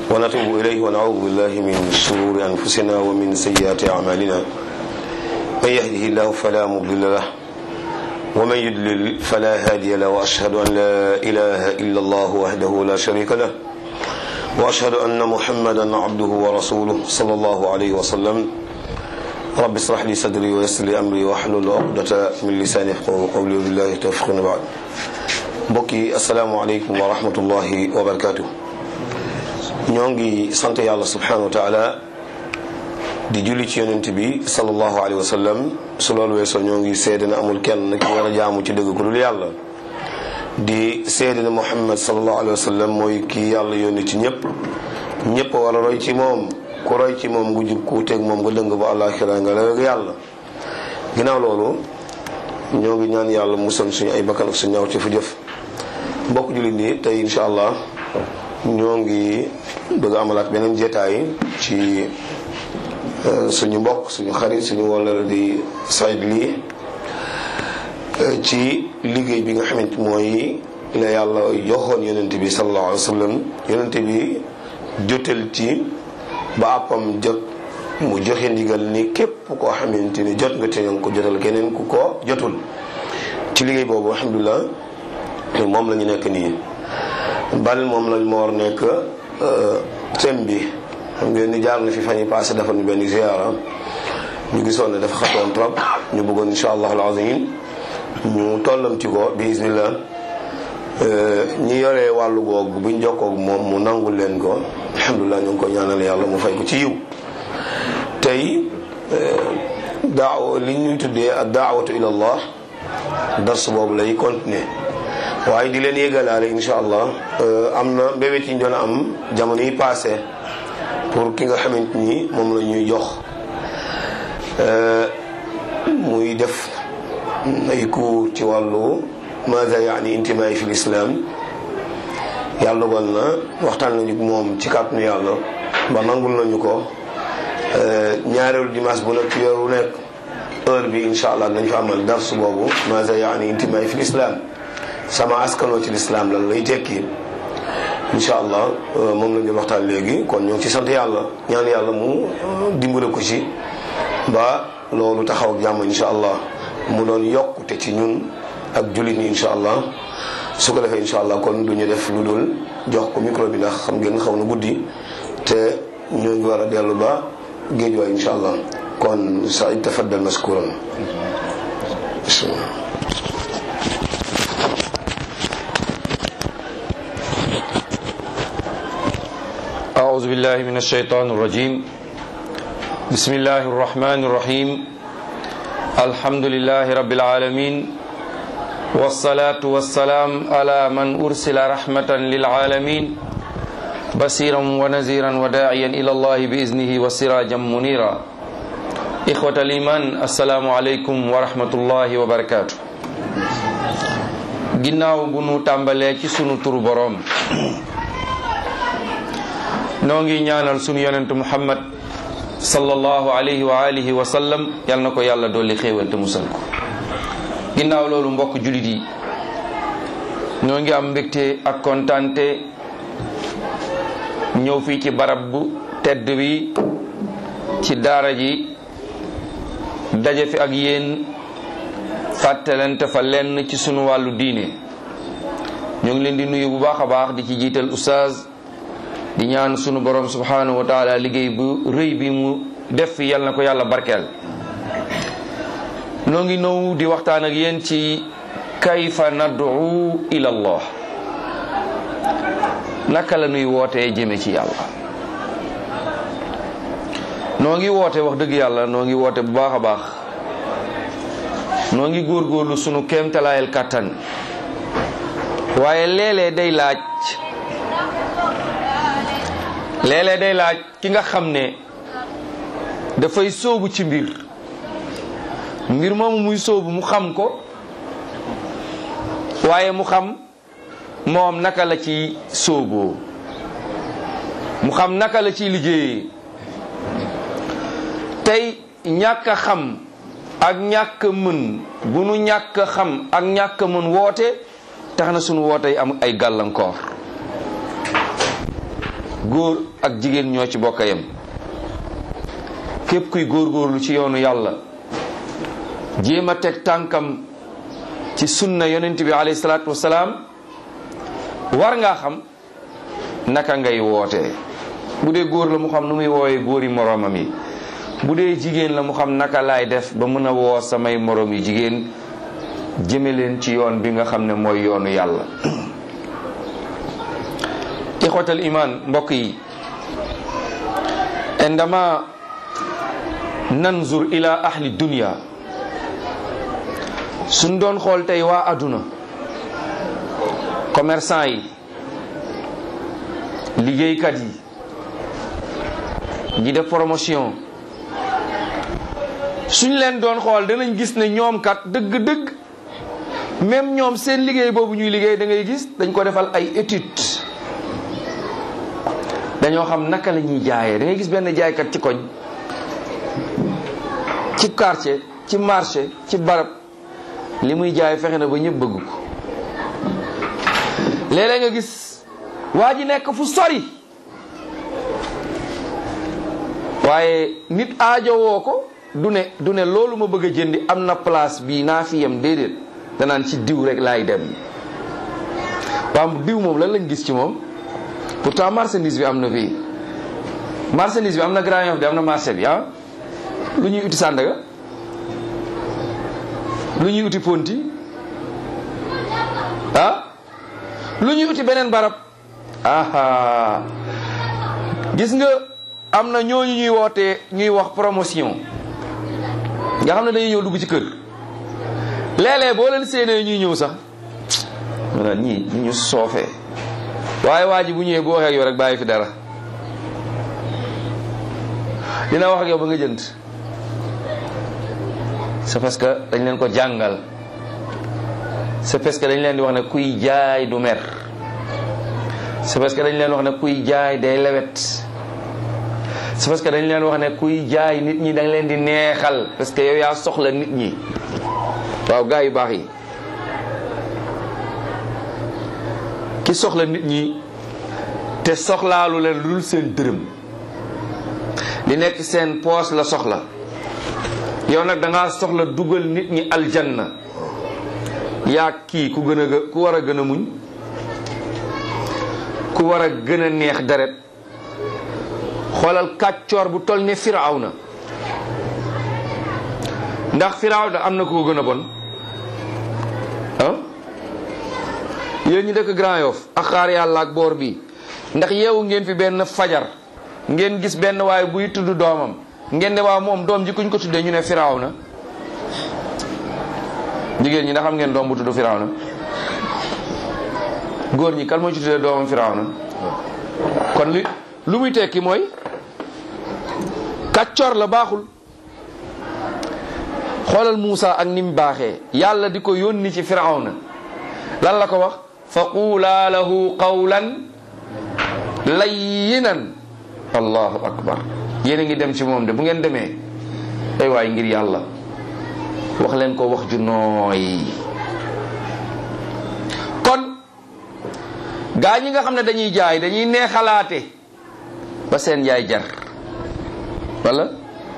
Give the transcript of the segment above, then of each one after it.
ونتوب إليه ونعوذ بالله من شرور أنفسنا ومن سيئات أعمالنا من يهده الله فلا مضل له ومن يضلل فلا هادي له وأشهد أن لا إله إلا الله وحده لا شريك له وأشهد أن محمدا عبده ورسوله صلى الله عليه وسلم رب اشرح لي صدري ويسر لي أمري واحلل عقدة من لساني يفقهوا قولي وبالله توفيق بعد mbokki asalaamaaleykum wa rahmatullahi wa barakaatu ñoo ngi sant yàlla subhanahu wa taala di julli ci yonent bi sallallahu alayhi wa sallam su loolu weesoo ñoo ngi seede na amul kenn ki war a jaamu ci dëgg ku dul yàlla di seede na muhammad sallallahu alayhi wa sallam mooy kii yàlla yónni ci ñëpp ñëpp war a roy ci moom ku roy ci moom gu jub ku teeg moom nga dëng ba àllaaxira nga la yàlla ginnaaw loolu ñoo ngi ñaan yàlla musal suñu ay bakkan ak suñu ñaaw ci fu jëf mbokk jullit nii tey incha allah ñoo ngi bëgg a amalaat beneen jeetaay ci suñu mbokk suñu xarit suñu wala di Saïd lii ci liggéey bi nga xamante mooy la yàlla joxoon yonent bi sallallahu alayhi wa sallam yonent bi jotal ci ba àppam jot mu joxe ndigal ni képp koo xamante ni jot nga te nga ko jotal keneen ku ko jotul ci liggéey boobu alhamdulilah moom la ñu nekk nii bal moom lañ moo war nekk thème bi xam ngeen ni jaar na fi fan yi passé dafa ñu benn ziara ñu gisoon ne dafa xatoon trop ñu bëggoon insha allah al azim ñu tollam ci ko bi isnillah ñi yoree wàllu googu buñ jokkoog moom mu nangul leen ko alhamdulilah ñu ngi ko ñaanal yàlla mu fay ko ci yiw tey daaw li ñuy tuddee ak daawatu ila allah dars boobu lay continuer waaye di leen yëgalaale insha allah am na mbébét yi ñu doon am jamono yi passé pour ki nga xamante ni moom la ñuy jox muy def ay cours ci wàllu maada yaani intimaay fi lislaam yàlla dogal na waxtaan nañu moom ci kàttanu yàlla ba nangul nañu ko ñaareelu dimanche bu nekk ci weer wu nekk heure bi insha allah nañ fa amal dars boobu maada yaani intimaay fi lislaam sama askanoo ci lislaam lan lay tekki incha allah moom lañ doon waxtaan léegi kon ñoo ngi ci sant yàlla ñaan yàlla mu dimbale ko ci ba loolu taxaw ak jàmm incha allah mu doon yokkute ci ñun ak jullit ñi incha allah su ko defee incha allah kon du ñu def lu dul jox ko micro bi ndax xam ngeen xaw na guddi te ñoo ngi war a dellu ba géej waay incha allah kon Saïd tafaddal maskuran bismillah أعوذ بالله من الشيطان الرجيم بسم الله الرحمن الرحيم الحمد لله رب العالمين والصلاة والسلام على من أرسل رحمة للعالمين بصيرا ونذيرا وداعيا إلى الله بإذنه وسراجا منيرا إخوة الإيمان السلام عليكم ورحمة الله وبركاته ginnaaw bu nu tàmbalee ci sunu turu boroom noo ngi ñaanal sunu yonentu muhammad sallallahu alayhi wa alihi wa sallam yal na ko yàlla dolli xéewal te musal ko ginnaaw loolu mbokk julit yi ñoo ngi am mbégte ak kontante ñëw fii ci barab bu tedd bi ci daara ji daje fi ak yéen fàttalante fa lenn ci sunu wàllu diine ñoo ngi leen di nuyu bu baax a baax di ci jiital oustaz di ñaan sunu borom subhanahu wa taala liggéey bu rëy bi mu def fi yal na ko yàlla barkeel noo ngi ñëw di waxtaan ak yéen ci kayfa nad'u ila allah naka la nuy wootee jëme ci yàlla noo ngi woote wax dëgg yàlla noo ngi woote bu baax a baax noo ngi góorgóorlu sunu kéemtalaayal kàttan waaye léeg-léeg day laaj léeg-léeg day laaj ki nga xam ne dafay sóobu ci mbir mbir moomu muy sóobu mu xam ko waaye mu xam moom naka la ci sóoboo mu xam naka la ciy liggéeyee tey ñàkk a xam ak ñàkk mën bu nu ñàkk xam ak ñàkk mën woote tax na sunu woote am ay gàllankoor góor ak jigéen ñoo ci bokk yem képp kuy góorgóorlu ci yoonu yàlla jéem a teg tànkam ci sunna yonent bi alayhi salaatu wasalaam war ngaa xam naka ngay wootee bu dee góor la mu xam nu muy woowee góori moroomam yi bu dee jigéen la mu xam naka laay def ba mën a woo samay moroom yi jigéen jëme leen ci yoon bi nga xam ne mooy yoonu yàlla ixwatal iman mbokk yi indama nanzur ila ahli dunya suñ doon xool tey waa àdduna commerçant yi liggéeykat yi ñi def promotion suñ leen doon xool danañ gis ne ñoom kat dëgg-dëgg même ñoom seen liggéey boobu ñuy liggéey da ngay gis dañ ko defal ay études dañoo xam naka la ñuy jaayee da ngay gis benn jaaykat ci koñ ci quartier ci marché ci barab li muy jaay fexe na ba ñëpp bëgg ko léeg-léeg nga gis waa ji nekk fu sori waaye nit aajowoo ko du ne du ne loolu ma bëgg a jëndi am na place bii naa fi yem déedéet danaan ci diw rek laay dem waaw diw moom lan lañ gis ci moom pourtant marchandise bi am na fii marchandise bi am na Grand Yoff bi am na marché bi ah lu ñuy uti Sandaga lu ñuy uti Ponti ah lu ñuy uti beneen barab aha gis nga am na ñooñu ñuy wootee ñuy wax promotion nga xam ne dañuy ñëw dugg ci kër léeg-léeg boo leen séenee ñuy ñëw sax wala ñii ñi ñu soofee waaye waa ji bu ñëwee bu waxee ak yow rek bàyyi fi dara dina wax ak yow ba nga jënd c'est parce que dañ leen ko jàngal c'est parce que dañ leen di wax ne kuy jaay du mer c'est parce que dañ leen wax ne kuy jaay day lewet c'est parce que dañ leen wax ne kuy jaay nit ñi dañ leen di neexal parce que yow yaa soxla nit ñi waaw gaa yu baax yi ki soxla nit ñi te soxlaalu leen lu dul seen dërëm li nekk seen poos la soxla yow nag da ngaa soxla dugal nit ñi aljanna yaa kii ku gën a ku war a gën a muñ ku war a gën a neex deret xoolal kàccoor bu toll ne firawna ndax firawna am na ko gën a bon ah yéen ñi dëkk Grand Yoff ak xaar yàlla ak boor bi ndax yeewu ngeen fi benn fajar ngeen gis benn waaye buy tudd doomam ngeen ne waaw moom doom ji kuñ ko tuddee ñu ne firawna jigéen ñi ndax xam ngeen doom bu tudd firawna góor ñi kan moo ci tuddee doomam firawna kon li lu muy tekki mooy kàccoor la baaxul xoolal Muusa ak ni mu baaxee yàlla di ko yónni ci firawna lan la ko wax fa quulaa lahu qawlan layyinan allahu akbar yéen a ngi dem ci moom de bu ngeen demee ay waay ngir yàlla wax leen ko wax ju nooy kon gaa ñi nga xam ne dañuy jaay dañuy neexalaate ba seen jaay jar wala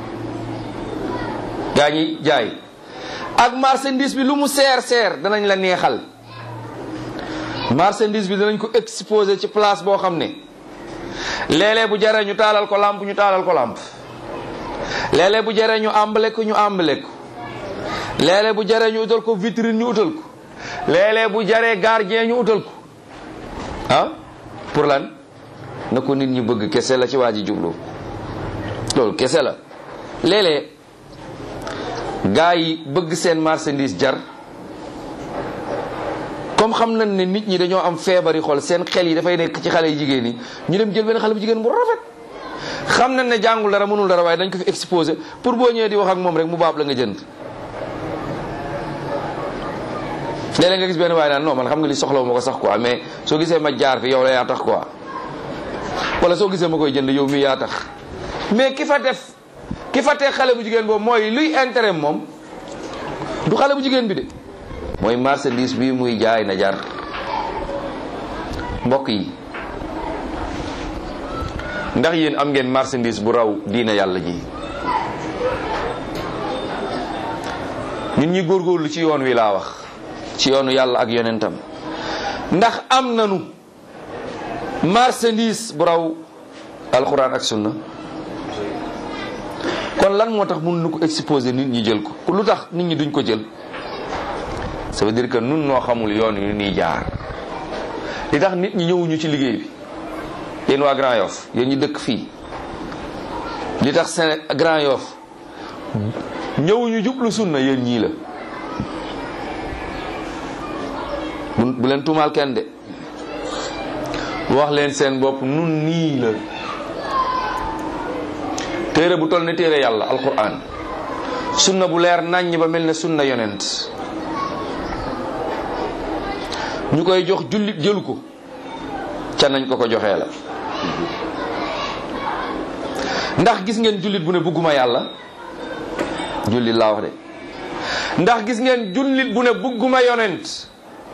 gaa ñi jaay ak marchandise bi lu mu seer seer danañ la neexal marchandise bi danañ ko exposé ci place boo xam ne léeg-léeg bu jaree ñu taalal ko làmp ñu taalal ko làmp léeg-léeg bu jaree ñu àmbale ko ñu àmbale ko léeg-léeg bu jaree ñu utal ko vitrine ñu utal ko léeg-léeg bu jaree gardien ñu utal ko ah pour lan na ko nit ñi bëgg kese la ci waa ji jublu loolu kese la léeg-léeg gaa yi bëgg seen marchandise jar comme xam nañ ne nit ñi dañoo am feebari xol seen xel yi dafay nekk ci xale yi jigéen yi ñu dem jël benn xale bu jigéen bu rafet xam nañ ne jàngul dara mënul dara waaye dañ ko fi exposé pour boo ñëwee di wax ak moom rek mu baab la nga jënd léeg-léeg nga gis benn waaye naan non man xam nga li soxlawu ma ko sax quoi mais soo gisee ma jaar fi yow la yaa tax quoi wala soo gisee ma koy jënd yow mi yaa tax mais ki fa def ki fa teg xale bu jigéen boobu mooy luy intérêt moom du xale bu jigéen bi de mooy marchandise bi muy jaay na jar mbokk yi ndax yéen am ngeen marchandise bu raw diina yàlla ji ñun ñi góorgóorlu ci yoon wi laa wax ci yoonu yàlla ak yonentam ndax am nanu marchandise bu raw alxuraan ak sunna kon lan moo tax mun nu ko exposer nit ñi jël ko lu tax nit ñi duñ ko jël ça veut dire que nun noo xamul yoon yu ñuy jaar li tax nit ñi ñëwuñu ci liggéey bi yéen waa Grand Yoff yéen ñi dëkk fii li tax Séné Grand Yoff ñëwuñu jublu sunna yéen ñii la bu bu leen tuumaal kenn de wax leen seen bopp nun nii la téere bu toll ne téere yàlla alquran sunna bu leer naññ ba mel ne sunna yonent ñu koy jox jullit jëlu ko ca nañ ko ko joxee la ndax gis ngeen jullit bu ne bëgguma yàlla jullit laa wax de ndax gis ngeen jullit bu ne bëgguma yonent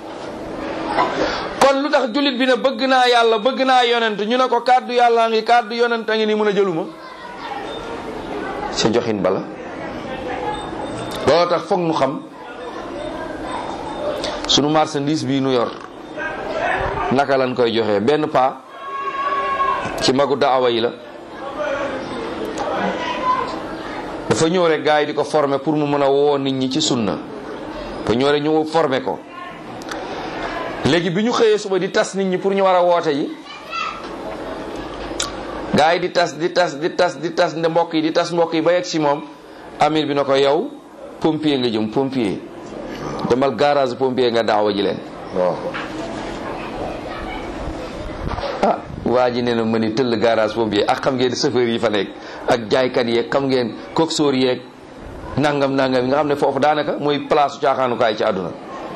kon lu tax jullit bi ne bëgg naa yàlla bëgg naa yonent ñu ne ko kàddu yàlla ngi kàddu yonent a ngi ni mun a jëluma sa joxin bala loolu tax foog nu xam sunu marchandise bii nu yor naka lañ koy joxee benn paa ci magu daawa yi la dafa ñëw rek gars yi di ko former pour mu mën a woo nit ñi ci sunna ba ñëw rek ñu former ko léegi bi ñu xëyee suba di tas nit ñi pour ñu war a woote yi gars yi di tas di tas di tas di tas nde mbokk yi di tas mbokk yi ba yegg si moom amir bi na ko yow pompier nga jëm pompier demal garage pompier nga daawa ji leen ah waa ji nee na ma ni tëll garage pompier ak xam ngeen chauffeur yi fa nekk ak jaaykat yeeg xam ngeen coxeur yeeg nangam nangam yi nga xam ne foofu daanaka mooy place caaxaanukaay ci àdduna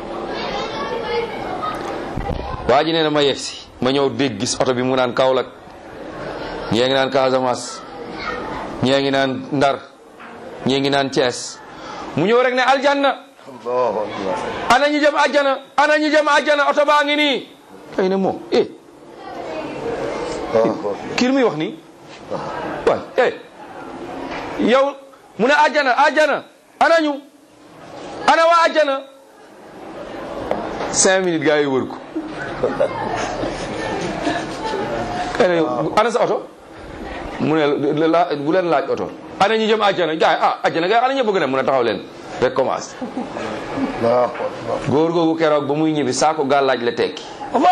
waa ji nee na ma yegg si ma ñëw dégg gis oto bi mu naan Kaolack ñee ngi naan Casamance ñee ngi naan Ndar ñee ngi naan Thiès mu ñëw rek ne aljanna ana ñu jëm àjjana ana ñu jëm àjjana oto baa ngi nii ay ne moo eh kii muy wax nii waay eh yow mu ne àjjana àjjana ana ñu ana waa àjjana cinq minutes gaa yi wër ko ana sa oto mu ne la bu leen laaj oto ana ñu jëm àjjana gaay ah àjjana gaay ana ñu bëgg ne mu ne taxaw leen rek commencé góor googu keroog ba muy ñibbi saako gàllaaj la tekki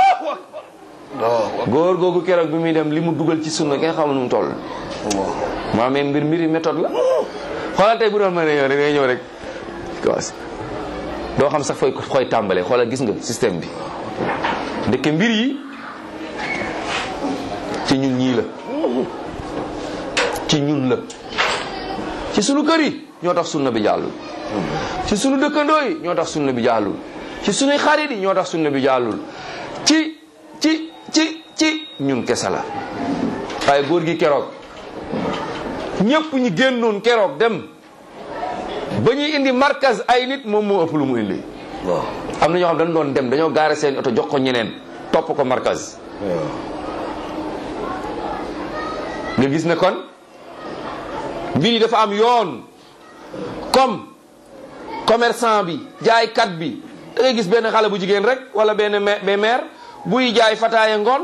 góor googu keroog bi muy dem li mu dugal ci sunna kenn xamul nu mu toll maa mais mbir mbiri méthode la xoolal tey bu doon mën a ñëw rek ngay ñëw rek commencé doo xam sax fooy koy tàmbalee xoolal gis nga système bi ndeke mbir yi ci ñun ñii la ci ñun la ci sunu kër yi ñoo tax sunna bi jàllul ci sunu dëkkandoo yi ñoo tax sunna bi jàllul ci sunuy xarit yi ñoo tax sunna bi jàllul ci ci ci ci ñun kese la waaye góor gi keroog ñëpp ñi génnoon keroog dem ba ñuy indi markaz ay nit moom moo ëpp lu mu indi am na ñoo xam dañ doon dem dañoo gaare seen oto jox ko ñeneen topp ko markaz nga gis ne kon mbir yi dafa am yoon comme commerçant bi jaaykat bi da ngay gis benn xale bu jigéen rek wala benn mère buy jaay fataaya ngoon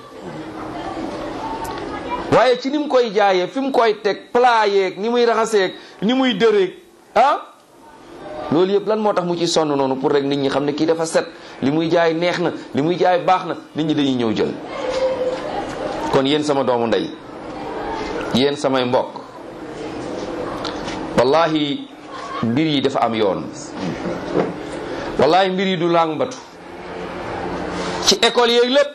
waaye ci ni mu koy jaayee fi mu koy teg plat yeeg ni muy raxaseeg ni muy dëreeg ah loolu yëpp lan moo tax mu ci sonn noonu pour rek nit ñi xam ne kii dafa set li muy jaay neex na li muy jaay baax na nit ñi dañuy ñëw jël kon yéen sama doomu ndey yéen samay mbokk wallahi mbir yi dafa am yoon wallahi mbir yi du lang batu ci école yeeg lépp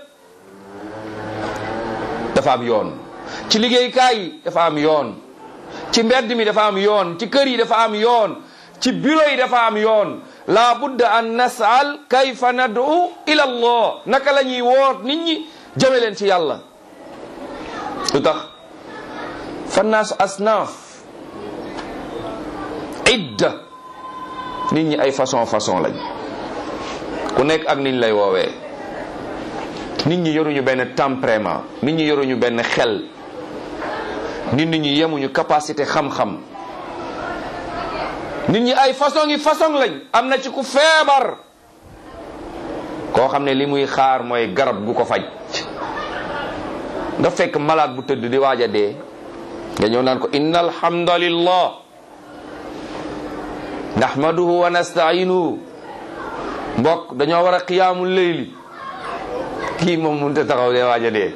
dafa am yoon ci liggéeykaay yi dafa am yoon ci mbedd mi dafa am yoon ci kër yi dafa am yoon ci bureau yi dafa am yoon la budda an nasal kayfa nad'u ila allah naka la ñuy woot nit ñi jëme leen ci yàlla lu tax fannaasu asnaaf idda nit ñi ay façon façon lañ ku nekk ak niñ lay woowee nit ñi yoruñu benn tempérament nit ñi yoruñu benn xel nit ñi yemuñu capacité xam-xam nit ñi ay façon yi façon lañ am na ci ku feebar koo xam ne li muy xaar mooy garab gu ko faj nga fekk malade bu tëdd di waaj a dee nga ñëw naan ko inna alhamdulillah nahmaduhu wa nasta'inuhu mbokk dañoo war a qiyaamul layli kii moom mënut a taxaw dee waaj a dee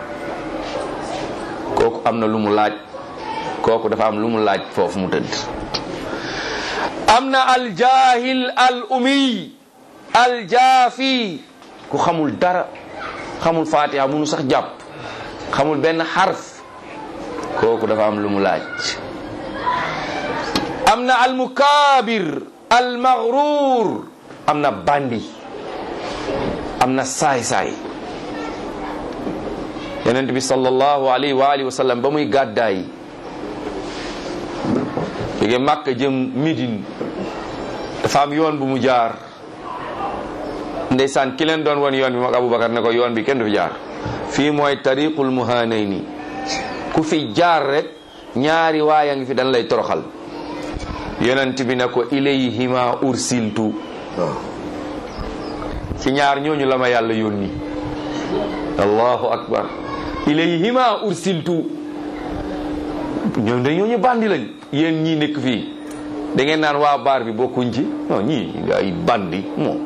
kooku am na lu mu laaj kooku dafa am lu mu laaj foofu mu tëdd am na aljahil al umiy aljaafi ku xamul dara xamul fatiha munu sax jàpp xamul benn xarf kooku dafa am lu mu laaj am na almukaabir almaghruur am na bandi am na saay-saay yonent bi sallallahu alayhi wa alihi wa sallam ba muy gàddaay jóge Màkka jëm Médine dafa am yoon bu mu jaar ndeysaan ki leen doon won yoon bi moom Aboubacar ne ko yoon bi kenn du fi jaar fii mooy tariqul muhanayni ku fi jaar rek ñaari waaya ngi fi dañ lay toroxal yonent bi ne ko ilayhima ursiltu ci ñaar ñooñu la ma yàlla yónni allahu akbar ilayhima ursiltu ñoom da ñooñu bandi lañ yéen ñii nekk fii da ngeen naan waa baar bi bokkuñ ci non ñii ay bandi moom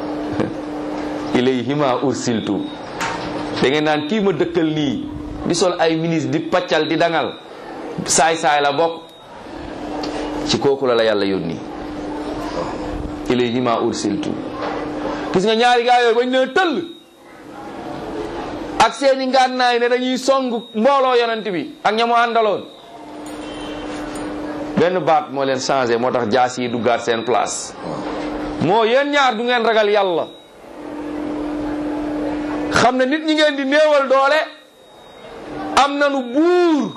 ilayhima ursiltu da ngeen naan kii ma dëkkal nii di sol ay ministre di paccal di dangal saay-saay la bokk ci kooku la la yàlla yónni ilayhima ursiltu gis nga ñaari gaa yooyu bañ ne tëll ak seeni ngànnaay ne dañuy song mbooloo yonent bi ak ñamu àndaloon benn baat moo leen changé moo tax jaas yi duggaat seen place moo yéen ñaar du ngeen ragal yàlla xam ne nit ñi ngeen di néewal doole am nanu buur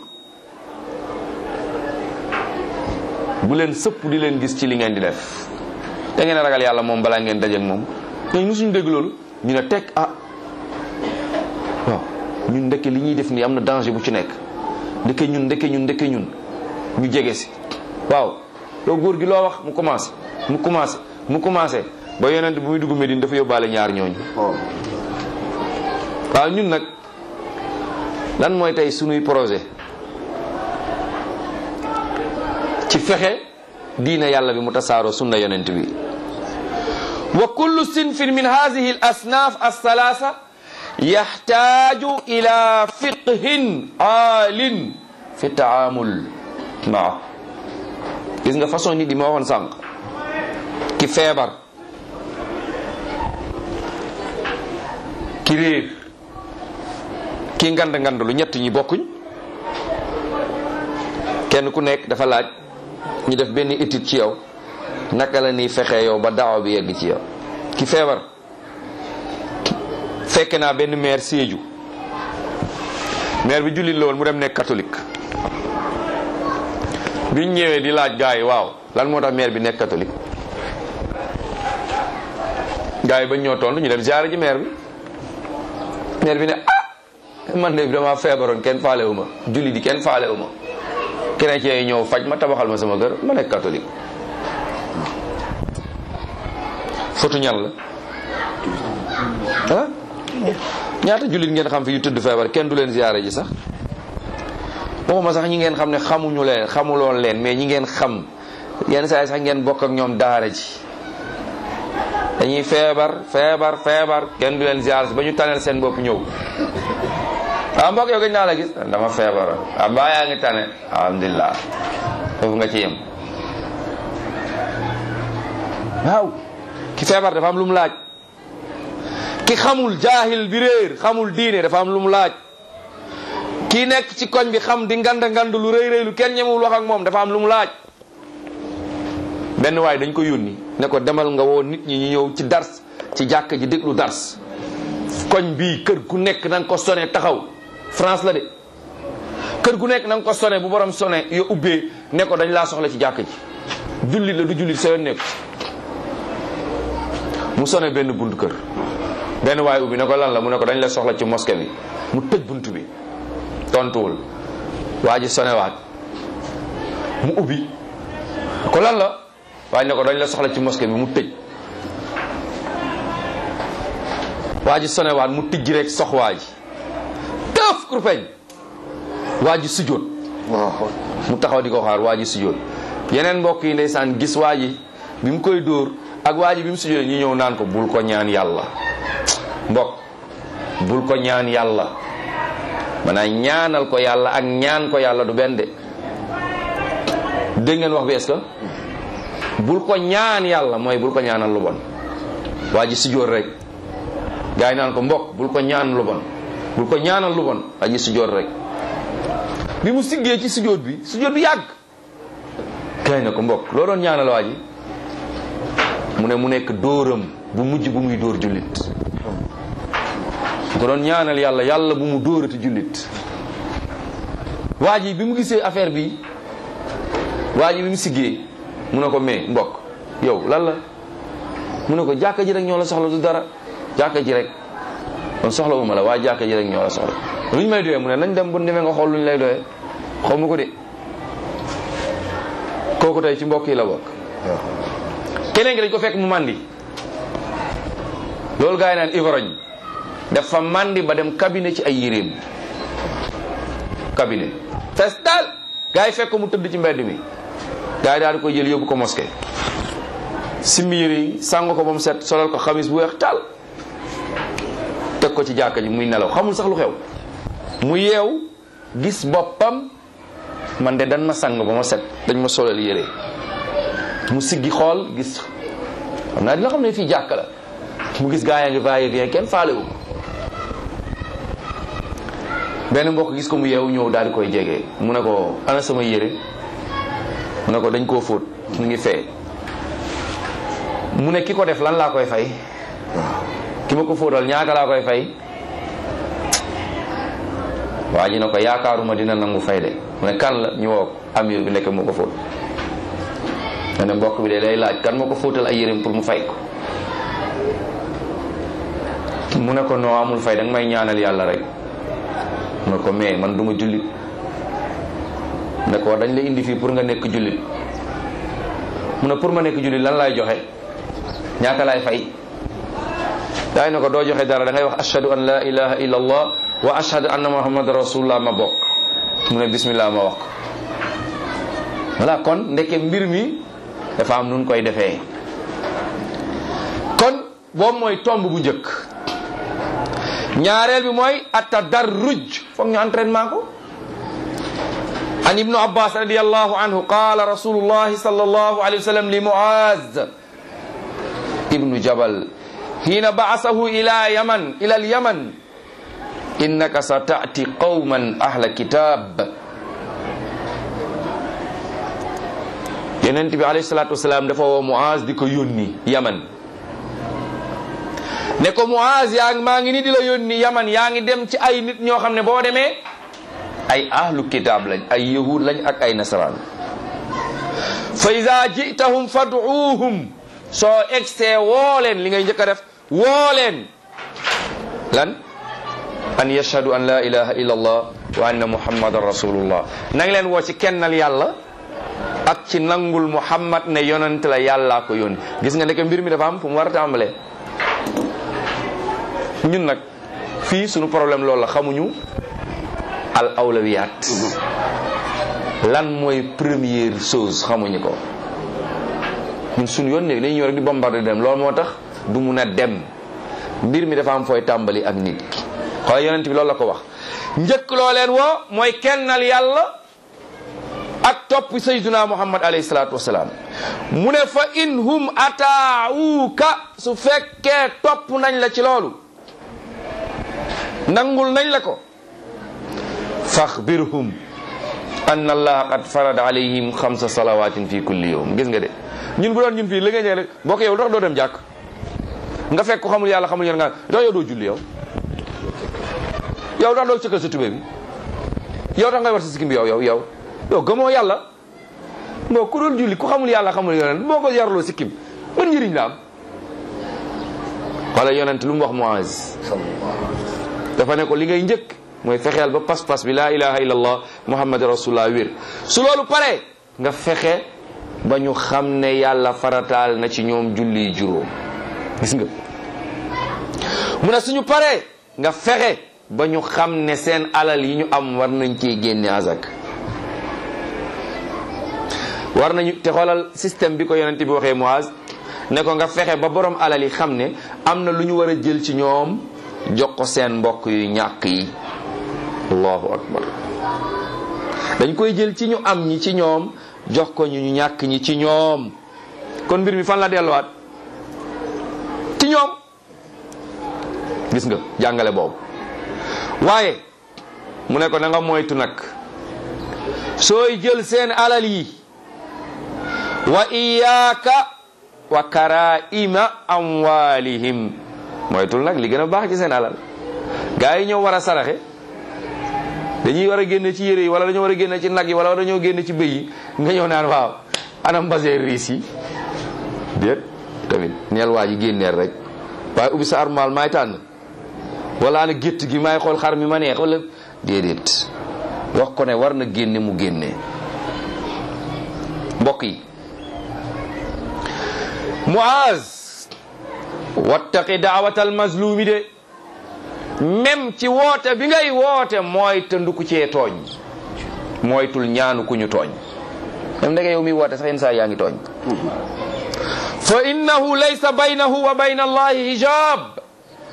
bu leen sëpp di leen gis ci li ngeen di def da ngeen ragal yàlla moom balaa ngeen dajeek moom ñooñu mosuñu dégg loolu ñu ne teg ah waaw ñun ndeke li ñuy def nii am na danger bu ci nekk ndeke ñun ndeke ñun ndeke ñun ñu jege si waaw loo góor gi loo wax mu commencé mu commencé mu commencé ba yonent bu muy dugg Medine dafa yóbbaale ñaar ñooñu waaw ñun nag lan mooy tey sunuy projet ci fexe diina yàlla bi mu tasaaroo sunna yonent bi wa kullu sinfin min hadihi al asnaf alsalasa yaxtaaju ila fiqhin aalin fi taamul maa gis nga façon nit yi ma waxoon sànq ki feebar ki réer ki ngand ngand lu ñett ñi bokkuñ kenn ku nekk dafa laaj ñu def benn étude ci yow naka la ni fexe yow ba daaw bi yegg ci yow ki feebar fekk naa benn maire Sédhiou maire bi jullit la woon mu dem nekk catholique biñ ñëwee di laaj gars yi waaw lan moo tax maire bi nekk catholique gars yi bañ ñoo tontu ñu dem ziare ji maire bi maire bi ne ah man de dama feebaroon kenn faale wu ma jullit yi kenn faale wu ma chrétien yi ñëw faj ma tabaxal ma sama kër ma nekk catholique fotu ñan la ah ñaata jullit ngeen xam fi yu tëdd feebar kenn du leen ziyaare ji sax waxuma sax ñi ngeen xam ne xamuñu leen xamuloon leen mais ñi ngeen xam yenn saa yi sax ngeen bokk ak ñoom daara ji dañuy feebar feebar feebar kenn du leen ziyaare ba ñu taneel seen bopp ñëw waaw mbokk yow gëj naa la gis dama feebar ah baa yaa ngi tane alhamdulilah foofu nga ci yem waaw ki feebar dafa am lu mu laaj ki xamul jaahil bi réer xamul diine dafa am lu mu laaj ki nekk ci koñ bi xam di nganda ngand lu rëy rëy lu kenn ñemewul wax ak moom dafa am lu mu laaj benn waay dañ ko yónni ne ko demal nga woo nit ñi ñu ñëw ci dars ci jàkk ji déglu dars koñ bii kër gu nekk na nga ko sone taxaw France la de kër gu nekk na nga ko sone bu borom sone yo ubbee ne ko dañ laa soxla ci jàkk ji jullit la du jullit sa yoon nekk mu sone benn bunt kër benn waay ubbi ne ko lan la mu ne ko dañ la soxla ci mosquée bi mu tëj bunt bi tontuwul waa ji sonewaat mu ubbi ko lan la waaye ne ko dañ la soxla ci mosquée bi mu tëj waa ji sonewaat mu tijji rek sox waa ji tëf kurpeñ waa ji sujjóot mu taxaw di ko xaar waa ji sujjóot yeneen mbokk yi ndeysaan gis waa ji bi mu koy dóor ak waa ji bi mu sujjóot ñu ñëw naan ko bul ko ñaan yàlla mbokk bul ko ñaan yàlla maanaam ñaanal ko yàlla ak ñaan ko yàlla du benn de dégg ngeen wax bi est-ce que bul ko ñaan yàlla mooy bul ko ñaanal lu bon waa ji sujjóot rek gaa yi naan ko mbokk bul ko ñaan lu bon bul ko ñaanal lu bon waa ji sujjóot rek bi mu siggee ci sujjóot bi sujjóot bi yàgg gaa yi ne ko mbokk loo doon ñaanal waa ji mu ne mu nekk dóoram bu mujj bu muy dóor jullit mu ko doon ñaanal yàlla yàlla bu mu dóorati jullit waa ji bi mu gisee affaire bi waa ji bi mu siggee mu ne ko mais mbokk yow lan la mu ne ko jàkka ji rek ñoo la soxla du dara jàkka ji rek kon soxla wu ma la waaye jàkka ji rek ñoo la soxla lu ñu may doyee mu ne nañ dem bu demee nga xool lu ñu lay doyee xaw ma ko de kooku tey ci mbokk yi la bokk keneen gi dañ ko fekk mu màndi loolu gaa yi naan ivrogne dafa màndi ba dem cabinet ci ay yéreem cabinet fes daal gaa yi fekk ko mu tëdd ci mbedd mi gaa yi daal di koy jël yóbbu ko mosquée simmi yére yi sàng ko ba mu set solal ko xamis bu weex taal teg ko ci jàkka ji muy nelaw xamul sax lu xew mu yeew gis boppam man de dan ma sang ba ma set dañ ma solal yére mu siggi xool gis xam naa dina xam ne fii jàkka la mu gis gaa yaa ngi va et vient kenn faale wu benn mbokk gis ko mu yeewu ñëw daal di koy jege mu ne ko ana sama yére mu ne ko dañ koo fóot mu ngi fee mu ne ki ko def lan laa koy fay ki ma ko fóotal ñaata laa koy fay waa ji ne ko yaakaaruma dina nangu fay de mu ne kan la ñu woo amir bi nekk moo ko fóot ma ne mbokk bi de lay laaj kan moo ko fóotal ay yéreem pour mu fay ko mu ne ko noo amul fay danga may ñaanal yàlla rek mu ne ko mais man duma jullit ne ko dañ la indi fii pour nga nekk jullit mu ne pour ma nekk jullit lan laay joxe ñaata laay fay daay ne ko doo joxe dara da ngay wax ashhadu an la ilaha illa allah wa ashhadu anna muhammad rasulullah ma bokk mu ne bismillah ma wax ko voilà kon ndeke mbir mi dafa am nun koy defee kon boobu mooy tomb bu njëkk ñaareel bi mooy atadarruj foog ñu entraînement ko an ibnu abbas radiallahu anhu qala rasulullahi sallallahu alayhi wa sallam li muaz ibnu jabal hina ba'asahu ila yaman ila al-yaman innaka sata'ti qawman ahla kitab yonent bi alayhi salatu wasalaam dafa woo muaz di ko yónni yaman ne ko muaz yaa ngi maa ngi ni di la yónni yaman yaa ngi dem ci ay nit ñoo xam ne boo demee ay ahlu kitab lañ ay yahud lañ ak ay nasaraan fa ida jitahum fad'uuhum soo egsee woo leen li ngay njëkk a def woo leen lan an yashhadu an la ilaha illa allah wa anna muhammadan rasulullah nang leen woo ci kennal yàlla ak ci nangul muhammad ne yonent la yàllaa ko yónni gis nga nekk mbir mi dafa am fu mu war a tàmbalee ñun nag fii suñu problème loolu la xamuñu al awlawiyat lan mooy première chose xamuñu ko ñun suñu yoon ne dañuy ñëw rek di bombardé dem loolu moo tax du mun a dem mbir mi dafa am fooy tàmbali ak nit xoolal yonent bi loolu la ko wax njëkk loo leen woo mooy kennal yàlla ak topp sayyiduna muhammad alayhi salaatu wasalaam mu ne fa in hum ataawuka su fekkee topp nañ la ci loolu nangul nañ la ko faxbirhum an allaha qad farada alayhim xamsa salawatin fi kulli yawm gis nga de ñun bu doon ñun fii li nga ñëw rek boo ko yow tax doo dem jàkk nga fekk ko xamul yàlla xamul yoon nga doo yow doo julli yow yow tax doo cëkkal sa tubé bi yow tax ngay war sa sikkim bi yow yow yow yow gëmoo yàlla moo ku doon julli ku xamul yàlla xamul yonent boo ko yarloo sikkim ban njëriñ la am wala yonent lu mu wax Muaz dafa ne ko li ngay njëkk mooy fexeel ba pas-pas bi laa ilaha illallah muhammad rasulullah wér su loolu pare nga fexe ba ñu xam ne yàlla farataal na ci ñoom julli juróom gis nga mu ne suñu paree nga fexe ba ñu xam ne seen alal yi ñu am war nañ cee génne azak war nañu te xoolal système bi ko yonent bi waxee Muaz ne ko nga fexe ba borom alal yi xam ne am na lu ñu war a jël ci ñoom jox ko seen mbokk yu ñàkk yi allahu akbar dañ koy jël ci ñu am ñi ci ñoom jox ko ñu ñu ñàkk ñi ci ñoom kon mbir mi fan la delluwaat ci ñoom gis nga jàngale boobu waaye mu ne ko na nga moytu nag sooy jël seen alal yi wa iyaaka wa karaima amwalihim moytul nag li gën a baax ci seen alal gaa yi ñoo war a saraxe dañuy war a génne ci yére yi wala dañoo war a génne ci nag yi wala dañoo génne ci bëy yi nga ñëw naan waaw anam basee riis yi déet tamit neel waa ji génneel rek waaye ubbi sa armal maay tànn wala ana gétt gi maay xool xar mi ma neex wala déedéet wax ko ne war na génne mu génne mbokk yi Muaz wattaqi daawatal mazlumi de même ci woote bi ngay woote mooy tënduku cee tooñ mooytul ñaanu ku ñu tooñ même ndege yow mi woote sax yenn saa yaa ngi tooñ fa innahu laysa baynahu wa bayna allahi hijab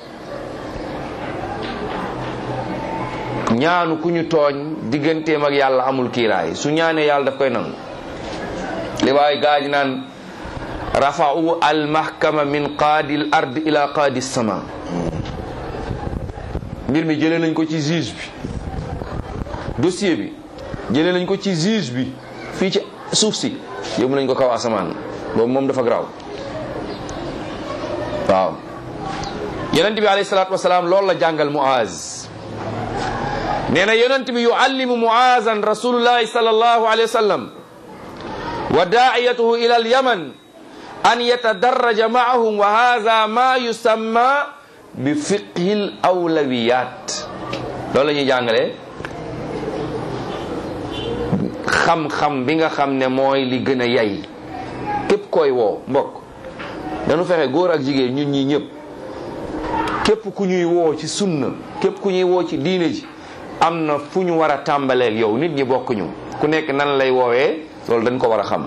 ñaanu ku ñu tooñ digganteem ak yàlla amul kiiraay su ñaanee yàlla daf koy nangu li waay gaa ji naan rafa'u al mahkama min qaadi al ard ila qaadi sama mbir mi jëlee nañ ko ci juge bi dossier bi jëlee nañ ko ci juge bi fii ci suuf si yóbbu nañ ko kaw asamaan boobu moom dafa garaaw waaw yonent bi alayhi salaatu wasalaam loolu la jàngal Muaz nee na yonent bi yuallimu Muazan rasulullahi sallallahu alayhi wa sallam wa daa'iyatuhu ila al yaman an yatadarraja ma'ahum wa hadha ma yusamma bi fiqhil awlawiyat loolu la ñuy jàngale xam-xam bi nga xam ne mooy li gën a yay képp koy woo mbokk dañu fexe góor ak jigéen ñun ñi ñëpp képp ku ñuy woo ci sunna képp ku ñuy woo ci diine ji am na fu ñu war a tàmbaleeg yow nit ñi bokkuñu ku nekk nan lay woowee loolu dañ ko war a xam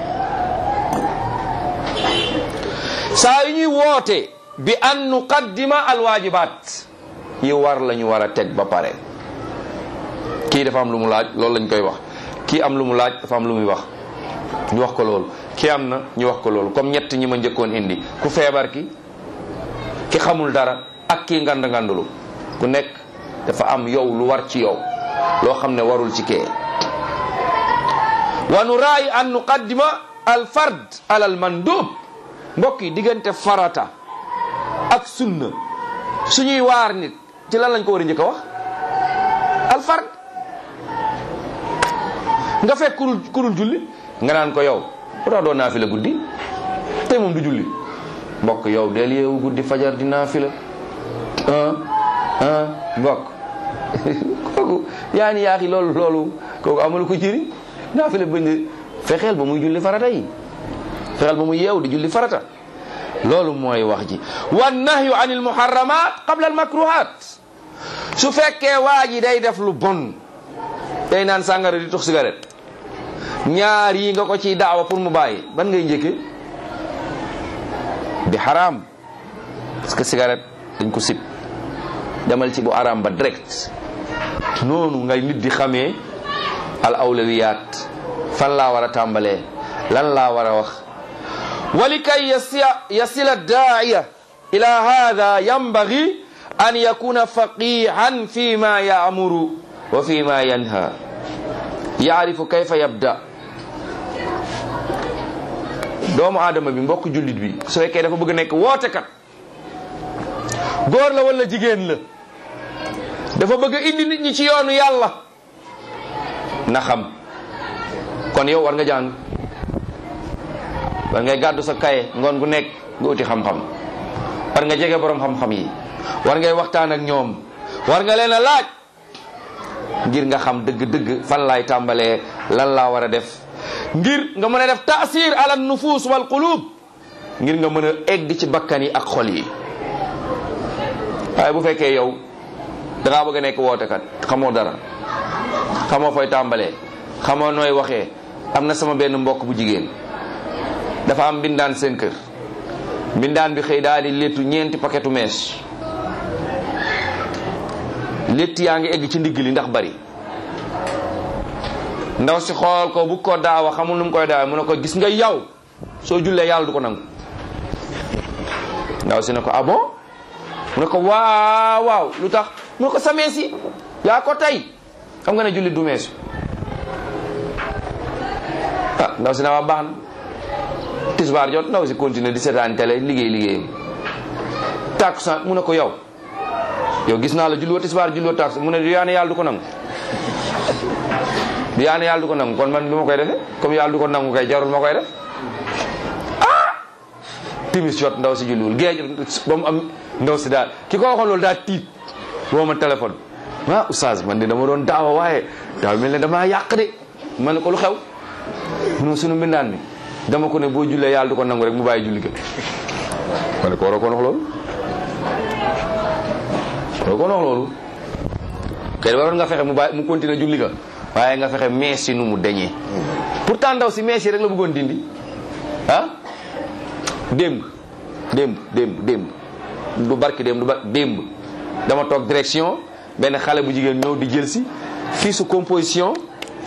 saa yu ñuy woote bi an nuqaddima alwaajibaat yi war la ñu war a teg ba pare kii dafa am lu mu laaj loolu lañ koy wax kii am lu mu laaj dafa am lu muy wax ñu wax ko loolu kii am na ñu wax ko loolu comme ñett ñi ma njëkkoon indi ku feebar ki ki xamul dara ak kii ngand ngandulu ku nekk dafa am yow lu war ci yow loo xam ne warul ci kee wa nuraayi an nuqaddima al fard ala al mandub mbokk yi diggante farata ak sunna suñuy waar nit ci lan lañ ko war a njëkk a wax al fard nga fekk kurul kurul julli nga naan ko yow bu tax doo naafila guddi tey moom du julli mbokk yow del yeewu guddi fajar di naafila ah ah mbokk kooku yaa ni yaaxi loolu loolu kooku amul ko jëriñ naafila bañ fexeel ba muy julli farata yi fexeel ba muy yeew di julli farata loolu mooy wax ji wa nahyu anil muharramat qabla al makruhat su fekkee waa ji day def lu bon day naan sàngara di tux cigarette ñaar yi nga ko ciy daawa pour mu bàyyi ban ngay njëkke bi xaraam parce que cigarette dañ ko sib demal ci bu araam ba direct noonu ngay nit di xamee al awlawiyat fan laa war a tàmbalee lan laa war a wax ولكي يصل الداعية إلى هذا ينبغي أن يكون فقيها فيما يأمر وفيما ينهى يعرف كيف يبدأ doomu aadama bi mbokk jullit bi su fekkee dafa bëgg nekk wootekat góor la wala jigéen la dafa bëgg indi nit ñi ci yoonu yàlla na xam kon yow war nga jàng war ngay gàddu sa kaye ngoon gu nekk nga uti xam-xam war nga jege borom xam-xam yi war ngay waxtaan ak ñoom war nga leen a laaj ngir nga xam dëgg-dëgg fan laay tàmbalee lan laa war a def ngir nga mën a def taasir ala nufus wal qulub ngir nga mën a egg ci bakkan yi ak xol yi waaye bu fekkee yow dangaa bëgg a nekk wootekat xamoo dara xamoo fooy tàmbalee xamoo nooy waxee am na sama benn mbokk bu jigéen dafa am mbindaan seen kër mbindaan bi xëy daal di léttu ñeenti paquetu mees létt yaa ngi egg ci ndigg li ndax bari ndaw si xool ko bu ko daawa xamul nu mu koy daawa mu ne ko gis nga yow soo jullee yàlla du ko nangu ndaw si ne ko ah bon mu ne ko waaw waaw lu tax mu ne ko sa mees yi yaa ko tey xam nga ne jullit du meesu ah ndaw si na waa baax na tisbaar jot ndaw si continuer di seetaan télé liggéey liggéeyam tàkkusaan mu ne ko yow yow gis naa la julliwoo tisbaar julliwoo tàkkusaan mu ne du yaa ne yàlla du ko nangu du yaa ne yàlla du ko nangu kon man lu ma koy defee comme yàlla du ko nangu kay jarul ma koy def ah timis jot ndaw si julliwul géej ba mu am ndaw si daal ki ko waxoon loolu daal tiit woo ma téléphone ah oustaz man de dama doon daawa waaye daaw mel ne damaa yàq de ma ne ko lu xew non sunu mbindaan mi dama ko ne boo jullee yàlla du ko nangu rek mu bàyyi julli ga ma ne ko waroo ko wax loolu waroo ko wax loolu kay waroon nga fexe mu bàyyi mu continuer julli ga waaye nga fexe mees si nu mu deñee pourtant ndaw si mees yi rek la bëggoon dindi ah démb démb démb démb du barki démb du barki démb dama toog direction benn xale bu jigéen ñëw di jël si fii su composition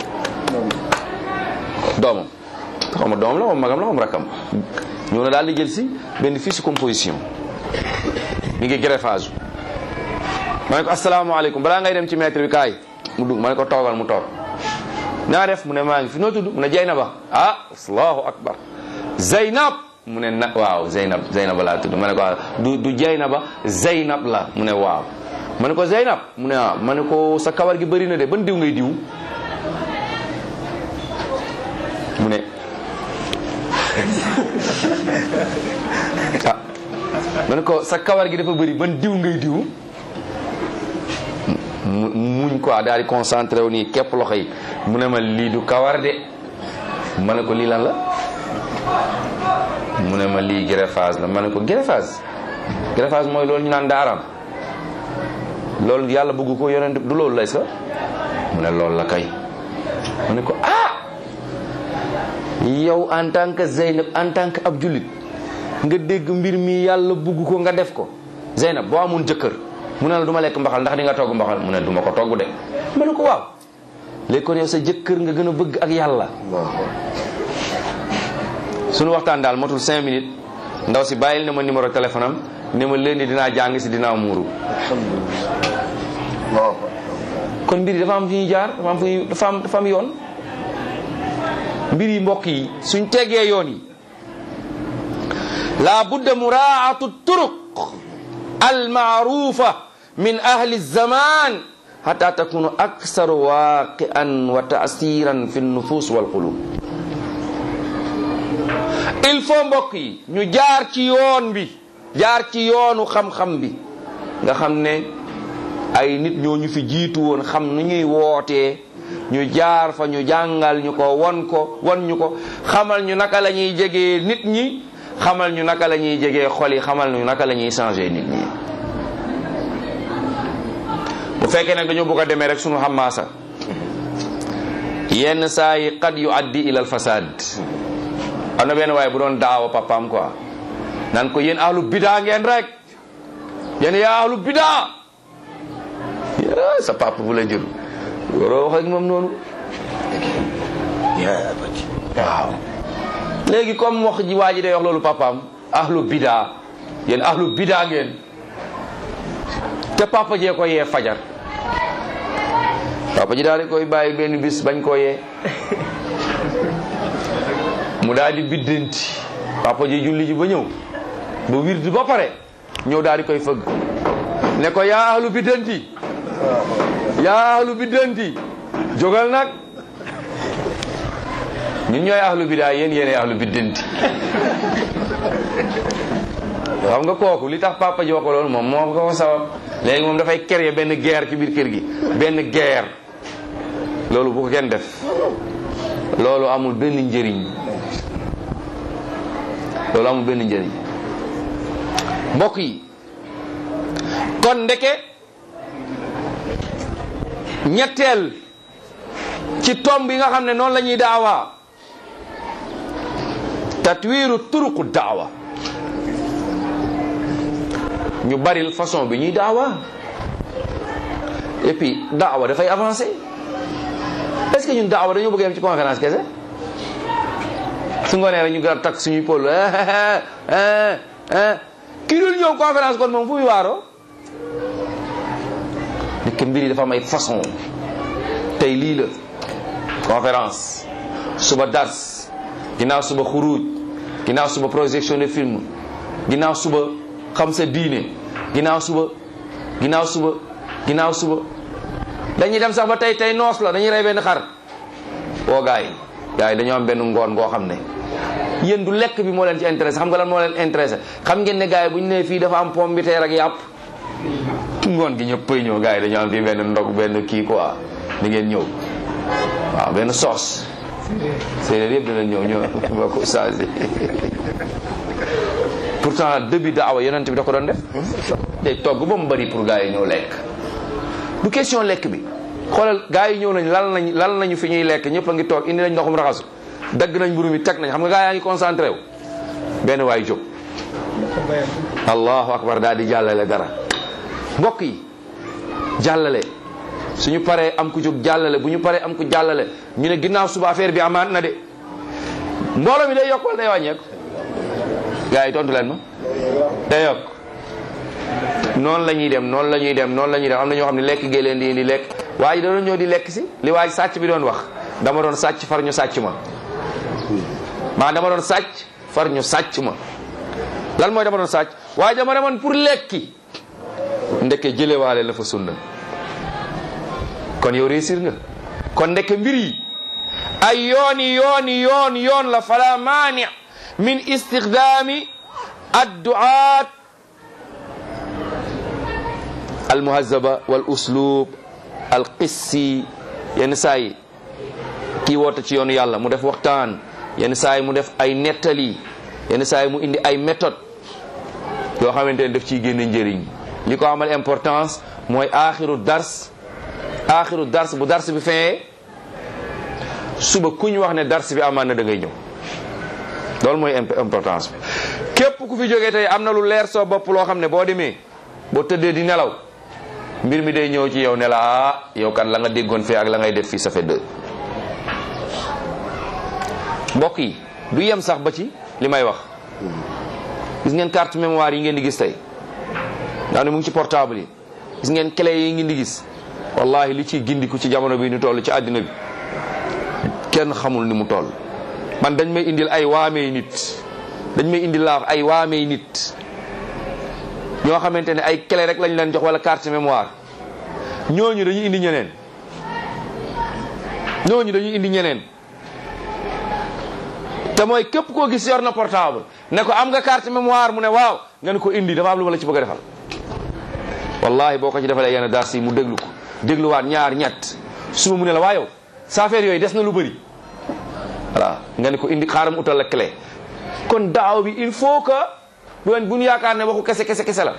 doomam xaw ma doomam la moom magam la moom rakkam ñëw na daal di jël si benn fii su composition mi ngi greffage ma ne ko asalaamaaleykum balaa ngay dem ci maître bi kaay mu dugg ma ne ko toogal mu toog naa def mu ne maa ngi fi noo tudd mu ne Jaynaba ah allahu akbar Zeynab mu ne na waaw Zeynab Zeynab laa tudd ma ne ko du du Jaynaba Zeynab la mu ne waaw ma ne ko Zeynab mu ne waaw ma ne ko sa kawar gi bëri na de ban diw ngay diw mu ne ah ma ne ko sa kawar gi dafa bëri ban diw ngay diw mu muñ quoi daal di concentré wu nii képp loxo yi mu ne ma lii du kawar de ma ne ko lii lan la mu ne ma lii greffage la ma ne ko greffage greffage mooy loolu ñu naan daaraam loolu yàlla bëgg ko yonent du loolu lay sa mu ne loolu la kay ma ne ko ah yow en tant que Zeynab en tant que ab jullit nga dégg mbir mi yàlla bëgg ko nga def ko Zeynab boo amoon jëkkër mu ne la du ma lekk mbaxal ndax di nga togg mbaxal mu ne du ma ko togg de ma ne ko waaw léegi kon yow sa jëkkër nga gën a bëgg ak yàlla suñu waxtaan daal matul cinq minutes ndaw si bàyyil na ma numéro téléphone am ne ma leen dinaa jàng si dinaa muuru kon mbir yi dafa am fi ñuy jaar dafa am fi dafa am dafa am yoon mbir yi mbokk yi suñ tegee yoon yi la budda muraatu turuq almaarufa min ahli zaman hatta takunu aksar waqian wa taasiran fi nufus wal qulub il faut mbokk yi ñu jaar ci yoon bi jaar ci yoonu xam-xam bi nga xam ne ay nit ñoo ñu fi jiitu woon xam nu ñuy wootee ñu jaar fa ñu jàngal ñu ko won ko won ñu ko xamal ñu naka la ñuy jegee nit ñi xamal ñu naka la ñuy jegee xol yi xamal ñu naka la ñuy changer nit ñi bu fekkee nag dañoo bëgg a demee rek sunu xamaasa yenn saa yi qad yu addi ila al fasad am na benn waaye bu doon daawa papaam quoi nan ko yéen ahlu bidaa ngeen rek yéen yaa ahlu bidaa sa papa bu la jur waroo wax ak moom noonu waaw léegi comme wax ji waa ji day wax loolu papaam ahlu bidaa yéen ahlu bidaa ngeen te papa jee ko yee fajar papa ji daal di koy bàyyi benn bis bañ koo yee mu daal di biddanti papa ji julli ji ba ñëw ba wirdi ba pare ñëw daal di koy fëgg ne ko yaa ahlu biddanti yaa ahlu biddanti jógal nag ñun ñooy ahlu bidaa yéen yéenay ahlu biddanti xam nga kooku li tax papa ji wax ko loolu moom moo ko sabab léegi moom dafay créer benn guerre ci biir kër gi benn guerre loolu bu ko kenn def loolu amul benn njëriñ loolu amul benn njëriñ mbokk yi kon ndeke ñetteel ci tomb yi nga xam ne noonu la ñuy daawa tatwiiru turuqu daawa ñu baril façon bi ñuy daawa et puis daawa dafay avancer est-ce que ñun daawa dañoo bëgg yem ci conférence kese su ngoonee rek ñu gën a takk suñuy pôle kii dul ñëw conférence kon moom fu muy waaroo nekk mbir yi dafa am ay façon tey lii la conférence suba dars ginnaaw suba xuruj ginnaaw suba projection de film ginnaaw suba xam sa diine ginnaaw suba ginnaaw suba ginnaaw suba dañuy dem sax ba tey tey noos la dañuy rey benn xar woo gars yi gars yi dañoo am benn ngoon ngoo xam ne yéen du lekk bi moo leen ci intéressé xam nga lan moo leen intéressé xam ngeen ne gars yi bu ñu nee fii dafa am pomme bi teer ak yàpp ngoon gi ñëppay ñëw gars yi dañoo am fii benn ndog benn kii quoi di ngeen ñëw waaw benn soos séeréer yëpp dinañ ñëw ñëw ba ko changé pourtant début daawa yonent bi da ko doon def day togg ba mu bari pour gars yi ñëw lekk du question lekk bi xoolal gars yi ñëw nañ lal nañ lal nañu fi ñuy lekk ñëpp a ngi toog indi nañ ndoxum raxasu dagg nañ mburu mi teg nañ xam nga gars yaa ngi concentré wu benn waay jóg allahu akbar daal di jàllale dara mbokk yi jàllale suñu paree am ku jóg jàllale bu ñu paree am ku jàllale ñu ne ginnaaw suba affaire bi amaat na de mbooloo mi day yokk wala day wàññeeku gars yi tontu leen ma day yokk noonu la ñuy dem noonu la ñuy dem noonu la ñuy dem am na ñoo xam ne lekk gee leen di indi lekk waaye da doon ñëw di lekk si li waay sàcc bi doon wax dama doon sàcc far ñu sàcc ma maa dama doon sàcc far ñu sàcc ma lan mooy dama doon sàcc waaye dama demoon pour lekki ndeke jëlewaale la fa sunna kon yow réussir nga kon ndeke mbir yi ay yooni yooni yoon yoon la fala maani min istixdaami adduaat almuhazaba wal uslub al qissi yenn saa yi kii woote ci yoonu yàlla mu def waxtaan yenn saa yi mu def ay nettali yenn saa yi mu indi ay méthode yoo xamante ne daf ciy génne njëriñ li ko amal importance mooy aaxiru dars aaxiru dars bu dars bi feyee suba ku ñu wax ne dars bi amaan na da ngay ñëw loolu mooy importance bi képp ku fi jógee tey am na lu leer soo bopp loo xam ne boo demee boo tëddee di nelaw mbir mi day ñëw ci yow ne la ah yow kan la nga déggoon fii ak la ngay def fii ça fait deux mbokk yi du yem sax ba ci li may wax gis ngeen carte mémoire yi ngeen di gis tey nga ne mu ngi ci portable yi gis ngeen clé yi ngeen di gis wallahi li ci gindiku ci jamono bi ñu toll ci àddina bi kenn xamul ni mu toll man dañ may indil ay waamee nit dañ may indil laa ay waamee nit ñoo xamante ne ay clé rek lañ leen jox wala carte mémoire ñooñu dañuy indi ñeneen ñooñu dañuy indi ñeneen te mooy képp koo gis yor na portable ne ko am nga carte mémoire mu ne waaw nga ne ko indi dafa am lu ma la ci bëgg a defal wallahi boo ko ci defalee yenn dars yi mu déglu ko dégluwaat ñaar ñett suba mu ne la waa yow sa affaire yooyu des na lu bëri voilà nga ne ko indi xaaram utal la clé kon daaw bi il faut que bu leen bu ñu yaakaar ne waxu kese kese kese la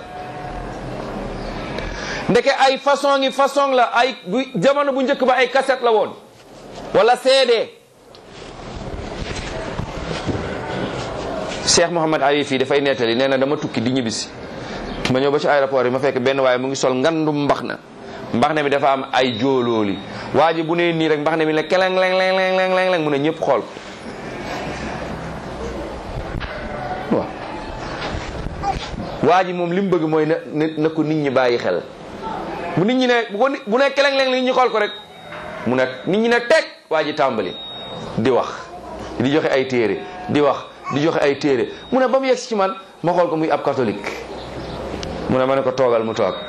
ndeke ay façon ngi façon la ay bu jamono bu njëkk ba ay cassette la woon wala CD Cheikh Mouhamad Ali fii dafay nettali nee na dama tukki di ñibbisi ma ñëw ba ci aéroport yi ma fekk benn waaye mu ngi sol ngandum mbax na mbax na mi dafa am ay joolooli waa ji bu nee nii rek mbax na mi ne keleng leng leng leng leng leng leng mu ne ñëpp xool waaw waa ji moom li mu bëgg mooy na na ko nit ñi bàyyi xel bu nit ñi ne bu ko bu ne keleng leng nit ñi xool ko rek mu ne nit ñi ne teg waa ji tàmbali di wax di joxe ay téere di wax di joxe ay téere mu ne ba mu yegg ci man ma xool ko muy ab catholique mu ne ma ne ko toogal mu toog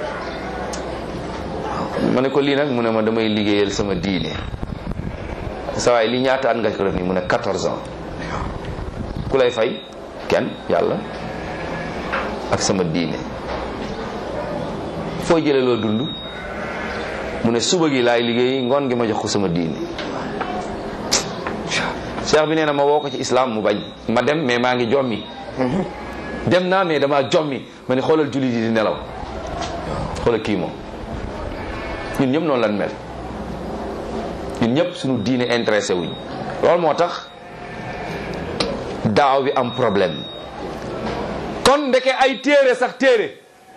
ma ne ko lii nag mu ne ma damay liggéeyal sama diine sa waay lii ñaata at nga ko def nii mu ne 14 ans ku lay fay kenn yàlla ak sama diine foo jëlee loo dund mu ne suba gi laay liggéey ngoon gi ma jox ko sama diine cheikh bi nee na ma woo ko ci islam mu bañ ma dem mais maa ngi jommi dem naa mais dama jommi ma ne xoolal jullit yi di nelaw xoolal kii moom ñun ñëpp noonu lan mel ñun ñëpp suñu diine intéressé wuñ loolu moo tax daaw bi am problème kon ndeke ay téere sax téere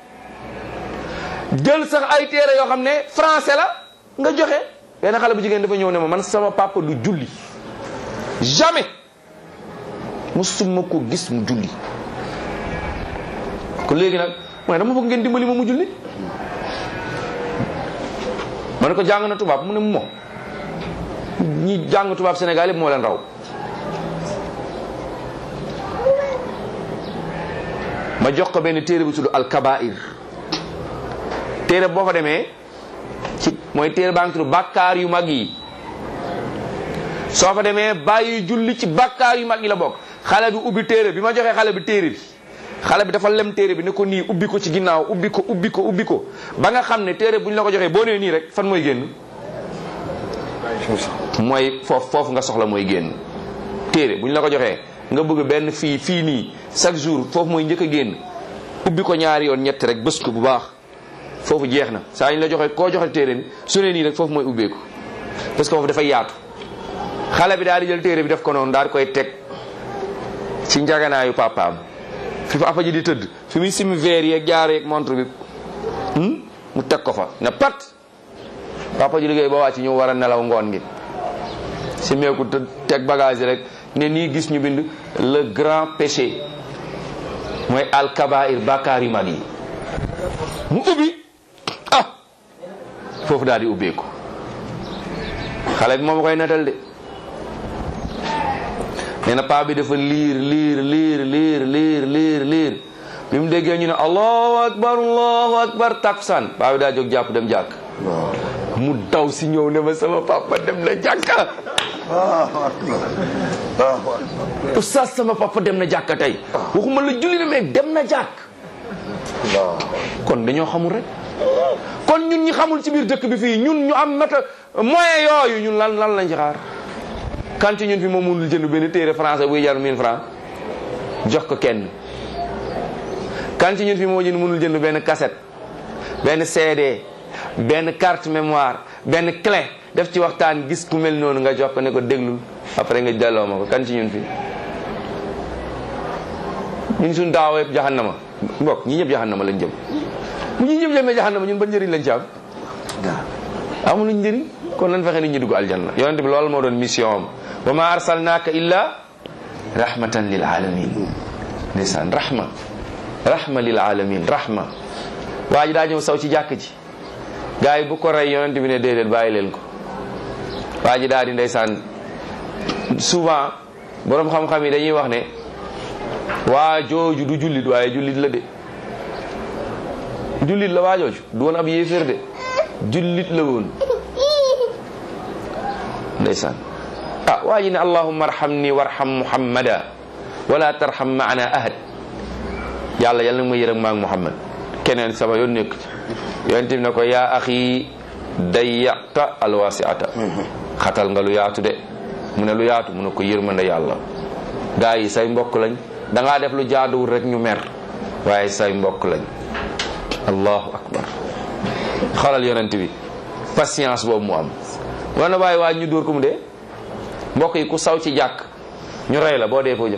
jël sax ay téere yoo xam ne français la nga joxe benn xale bu jigéen dafa ñëw ne ma man sama papa du julli jamais musuma ko gis mu julli ko léegi nag mu ne dama bëgg ngeen dimbali ma mu julli ma ne ko jàng na tubaab mu ne mo ñi jàng tubaab Sénégal yëpp moo leen raw ma jox ko benn téere bu tudd alkabair téere boo fa demee ci mooy téere baa ngi tudd bàkkaar yu mag yi soo fa demee bàyyi julli ci bàkkaar yu mag yi la bokk xale bi ubbi téere bi ma joxee xale bi téere bi xale bi dafa lem téere bi ne ko nii ubbi ko ci ginnaaw ubbi ko ubbi ko ubbi ko ba nga xam ne téere bu ñu la ko joxee boo nee nii rek fan mooy génn mooy foofu foofu nga soxla mooy génn téere bu ñu la ko joxee nga bëgg benn fii fii nii chaque jour foofu mooy njëkk a génn ubbi ko ñaari yoon ñett rek bës ko bu baax foofu jeex na saa ñu la joxe koo joxe téere bi su ne nii rek foofu mooy ubbeeku parce que foofu dafay yaatu xale bi daal di jël téere bi def ko noonu daal di koy teg ci njaganaayu papaam fi papa ji di tëdd fi muy simi verre yeeg jaar yeeg montre bi mu teg ko fa ne pat papa ji liggéey ba wàcc ñëw war a nelaw ngoon gi si meeku te teg bagage yi rek ne nii gis ñu bind le grand péché mooy alkabair bàkkaar yu mag yi mu ubbi ah foofu daal di ubbeeku xale bi moom koy netal de nee na paa bi dafa liir liir liir liir liir liir liir bi mu déggee ñu ne allahu akbar allahu akbar takkusaan paa bi daa jóg jàpp dem jàkk mu daw si ñëw ne ma sama papa dem na jàkka oustaz sama papa dem na jàkka tey waxuma la julli na mais dem na jàkk kon dañoo xamul rek kon ñun ñi xamul ci biir dëkk bi fii ñun ñu am mata moyen yooyu ñun lan lan lañ ci xaar kan ci ñun fi moom mënul jënd benn téere français buy jar 1000 francs jox ko kenn kan ci ñun fi moo jënd mënul jënd benn cassette benn CD benn carte mémoire benn clé def ci waxtaan gis ku mel noonu nga jox ko ne ko déglul après nga delloo ma ko kan ci ñun fi ñun suñ daaw yëpp jahannama mbokk ñi ñëpp jahannama lañ jëm bu ñu ñëpp jëmee jahannama ñun ban njëriñ lañ ci am amuluñ njëriñ kon lan fexe nit ñi dugg aljanna yonent bi loolu moo doon mission am wa ma arsalnaaka illa rahmatan lil alamin ndeysaan rahma rahma lil alamin rahma waa ji daa ñëw saw ci jàkk ji gars yi bu ko rey yonent bi ne déedéet bàyyi leen ko waa ji daal di ndeysaan souvent borom xam-xam yi dañuy wax ne waa jooju du jullit waaye jullit la de jullit la waa jooju du woon ab yéeféer de jullit la woon ndeysaan ah waa ji ne allahumma arhamni warham muhammada wala tarham maana ahad yàlla yàlla na ma yërëm maag muhammad keneen sama yoon nekk ci yonent bi ne ko yaa axi dayyata alwasiata xatal nga lu yaatu de mu ne lu yaatu mu ne ko yërmande yàlla gaa yi say mbokk lañ dangaa def lu jaaduwul rek ñu mer waaye say mbokk lañ allahu akbar xalal yonent bi patience boobu mu am war na bàyyi waa ñu dóor ko mu dee mbokk yi ku saw ci jàkk ñu rey la boo dee foo jëm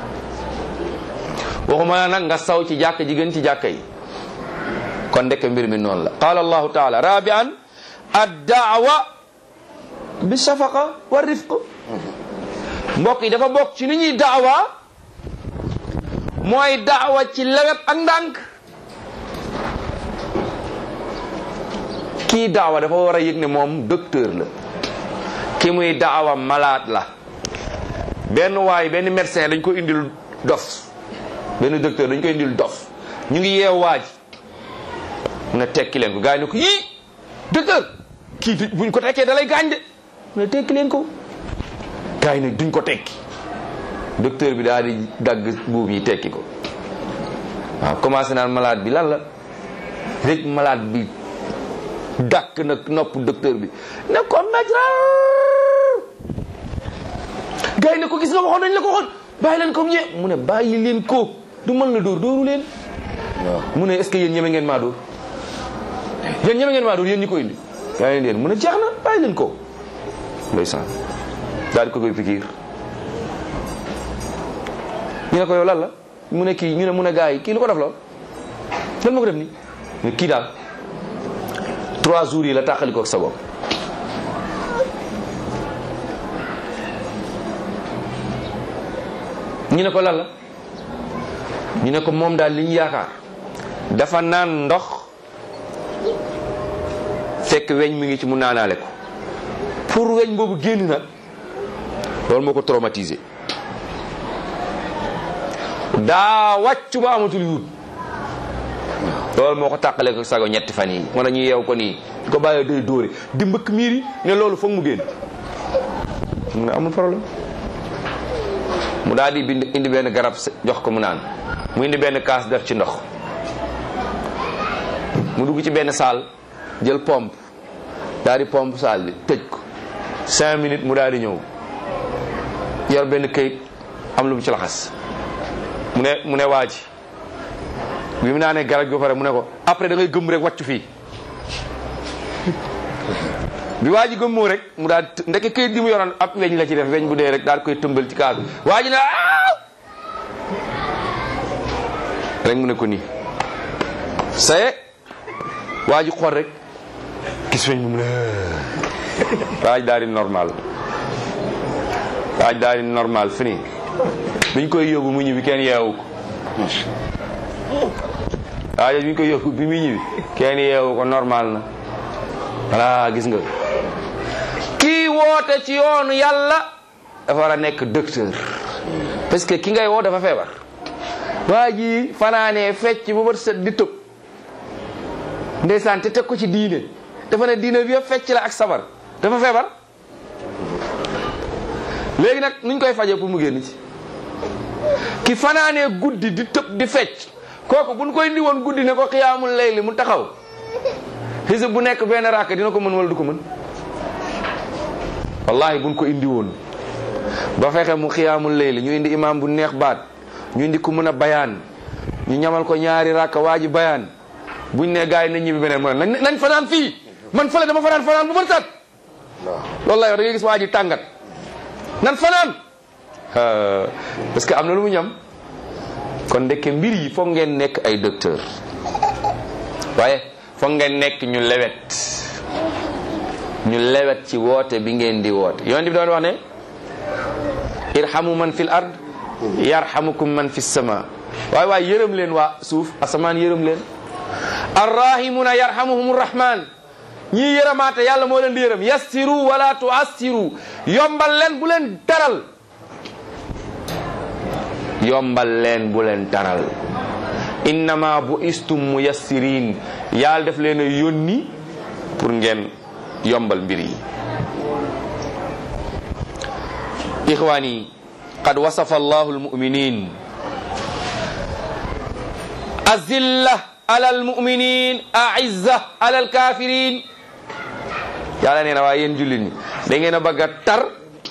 waxuma nag nga saw ci jàkk ji gën ci jàkka yi kon ndekk mbir mi noonu la qala allahu taala rabian addaawa bi shafaqa wa rifq mbokk yi dafa bokk ci ni ñuy daawa mooy daawa ci lewet ak ndànk kii daawa dafa war a yëg ne moom docteur la ki muy daawa malade la benn waay benn médecin dañ ko indil dof benn docteur dañ ko indil dof ñu ngi yeew waaj mu ne tekki leen ko gars yi ne ko yii docteur kii buñ ko tekkee dalay gaañ de mu ne tekki leen ko gars yi ne duñ ko tekki docteur bi daal di dagg buum yi tekki ko waaw commencé naan malade bi lan la rek malade bi dàkk nag nopp docteur bi ne ko majral gars yi ne ko gis nga waxoon nañ la ko waxoon bàyyi leen ko mu ñe mu ne bàyyi leen ko du mën la dóor dóoru leen mu ne est-ce que yéen ñeme ngeen maa dóor yéen ñeme ngeen maa dóor yéen ñi ko indi yaa leen yéen mu ne jeex na bàyyi leen ko ndeysaan daal di ko koy pikiir ñu ne ko yow lan la mu ne kii ñu ne mu ne gars yi kii lu ko def la lan moo ko def nii mais kii daal trois jours yi la tàqali ko ak sa bopp ñu ne ko lan la ñu ne ko moom daal li ñu yaakaar dafa naan ndox fekk weñ mi ngi ci mu naanaale ko pour weñ boobu génn nag loolu moo ko traumatisé daa wàccu ba amatul yuut loolu moo ko tàqale ko sago ñetti fan yi moo tax ñu yeew ko nii di ko bàyyee day dóore di mbëkk miir yi ne loolu foog mu génn mu ne amul problème mu daal di bind indi benn garab jox ko mu naan mu indi benn kaas def ci ndox mu dugg ci benn saal jël pompe daal di pompe saal bi tëj ko cinq minutes mu daal di ñëw yor benn këyit am lu mu ci laxas mu ne mu ne waa ji bi mu naanee garab gi ba pare mu ne ko après da ngay gëm rek wàccu fii bi waa ji gëmmoo rek mu daal ndeke këyit gi mu yoroon ab weñ la ci def weñ bu dee rek daal koy tëmbal ci kaas bi waa ji ne aaw rek mu ne ko nii saye waa ji xool rek gis weñ bi mu ne waa ji daal di normal waa ji daal di normal fini biñ koy yóbbu mu ñibbi kenn yeewu ko waa ji biñ koy yóbbu bi muy ñibbi kenn yeewu ko normal na voilà gis nga kii woote ci yoonu yàlla dafa war a nekk docteur parce que ki ngay woo dafa feebar waa ji fanaanee fecc bu bët set di tëb ndeysaan te teg ko ci diine dafa ne diine bi yëpp fecc la ak sabar dafa feebar léegi nag nuñ koy fajee pour mu génn ci ki fanaanee guddi di tëb di fecc kooku buñ koy indi woon guddi ne ko xiyaamul layli mu taxaw xisib bu nekk benn raaka dina ko mën wala du ko mën wallahi buñ ko indi woon ba fexe mu xiyaamul layli ñu indi imam bu neex baat ñu indi ku mën a bayaan ñu ñamal ko ñaari raaka waa ji bayaan buñ ne gars yi nañ ñibbi beneen mu ne nañ fanaan fii man fële dama fanaan fanaan bu bër tat loolu lay wax da ngay gis waa ji tàngat nan fanaan parce que am na lu mu ñam kon ndekke mbir yi foog ngeen nekk ay docteur waaye foog ngeen nekk ñu lewet ñu lewet ci woote bi ngeen di woote yonent bi doon wax ne irhamu man fil ard yarhamukum man fi sama waaye waaye yërëm leen waa suuf asamaan yërëm leen arrahimuna yarhamuhum rahman ñii yërëmaate yàlla moo leen di yërëm yassiru wala tuassiru yombal leen bu leen taral yombal leen bu leen taral innama bu istum muyassirin yàlla def leen a yónni pour ngeen yombal mbir yi ixwaani qad wasafa allahu almuminin azilla ala almuminin aizza ala alkafirin yàlla nee na waaye yéen jullit ñi da ngeen a bëgg a tar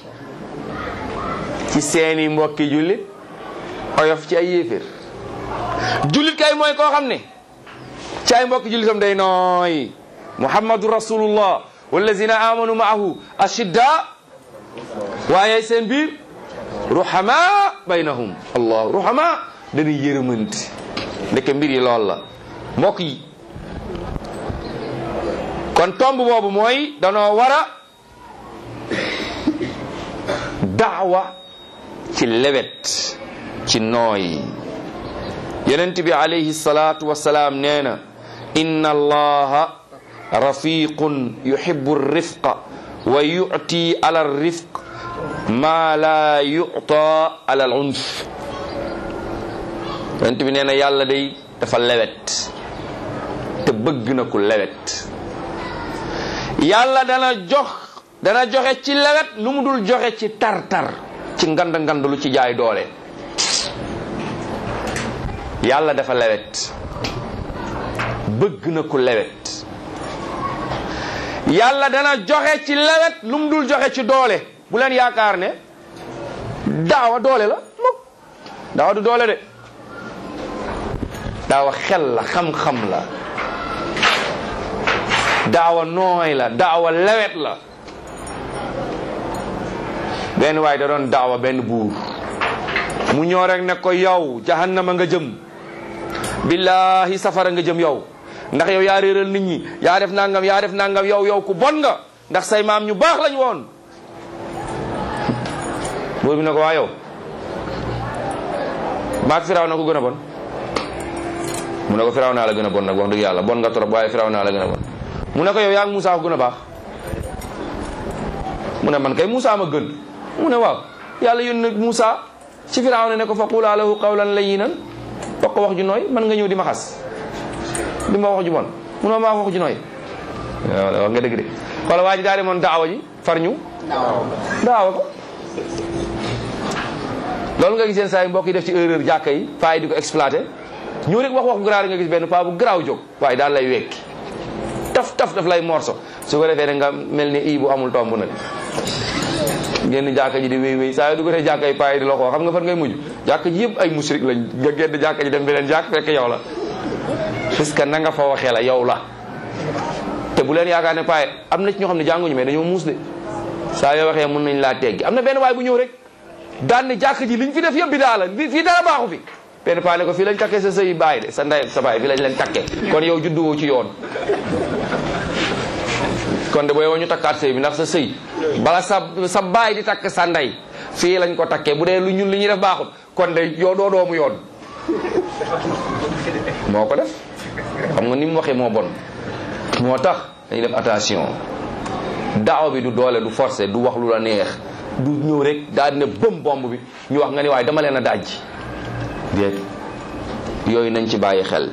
ci seeni mbokki jullit oyof ci ay yéeféer jullit kay mooy koo xam ne ci ay mbokki jullitam day nooy muhammadu rasulullah wallazina amanu maahu ashidda waaye seen biir ruhama baynahum allah ruhama dañuy yërëmanti ndeke mbir yi lool la mbokk yi kon tomb boobu mooy danoo war a daawa ci lewet ci nooy yonent bi alayhi salatu wasalaam nee na inna allaha rafiqun yuhibbu rifqa wa yu'ti ala rifq ma la yu'ta ala al unf yonent bi nee na yàlla day dafa lewet te bëgg na ku lewet yàlla dana jox dana joxe ci lewet lu mu dul joxe ci tar-tar ci ngand ngand lu ci jaay doole yàlla dafa lewet bëgg na ku lewet yàlla dana joxe ci lewet lu mu dul joxe ci doole bu leen yaakaar ne daawa doole la mukk daawa du doole de daawa xel la xam-xam la daawa nooy la daawa lewet la benn waay da doon daawa benn buur mu ñëw rek ne ko yow jahannama nga jëm billahi safara nga jëm yow ndax yow yaa réeral nit ñi yaa def nangam yaa def nangam yow yow ku bon nga ndax say maam ñu baax lañ woon buur bi ne ko waa yow maag firaw na ko gën a bon mu ne ko firaw naa la gën a bon nag wax dëgg yàlla bon nga trop waaye firaw naa la gën a bon mu ne ko yow yaa ngi Moussa ko gën a baax mu ne man kay Moussa ma gën mu ne waaw yàlla yónni Moussa ci firaw ne ko fa qulaa lahu qawlan layyinan wax ko wax ju nooy man nga ñëw di ma xas di ma wax ju bon mu ne maa wax ju nooy waaw wax nga dëgg de wala waa ji daa demoon daawa ji far ñu daawa ko loolu nga gis yeen saa yi mbokk yi def ci erreur jàkka yi paa yi di ko exploité ñëw rek wax wax garaaw nga gis benn paa bu garaaw jóg waaye daal lay wekki taf taf daf lay morso su ko defee ne nga mel ni ii bu amul tomb nag génn jàkka ji di wéy wéy saa yi du ko dee jàkka yi paa yi di la ko xam nga fan ngay mujj jàkka ji yëpp ay musrik lañ nga génn jàkka ji dem beneen jàkk fekk yow la parce que na nga fa waxee la yow la te bu leen yaakaar ne paa yi am na ci ñoo xam ne jànguñu mais dañoo muus de saa yoo waxee mën nañ laa teggi am na benn waay bu ñëw rek daan ne jàkk ji liñ fi def yëpp bi daa la fii dara baaxu fi benn paa ne ko fii lañ takkee sa sëy baay de sa ndey sa baay fii lañ leen takkee kon yow judduwoo ci yoon kon de booy woo ñu takkaat sëy bi ndax sa sëy bala sa sa baay di takk sa ndey fii lañ ko takkee bu dee lu ñun li ñuy def baaxul kon de yow doo doomu yoon moo ko def xam nga ni mu waxee moo bon moo tax dañuy def attention daaw bi du doole du forcé du wax lu la neex du ñëw rek daal dina bëm bomb bi ñu wax nga ni waaye dama leen a dajji déet yooyu nañ ci bàyyi xel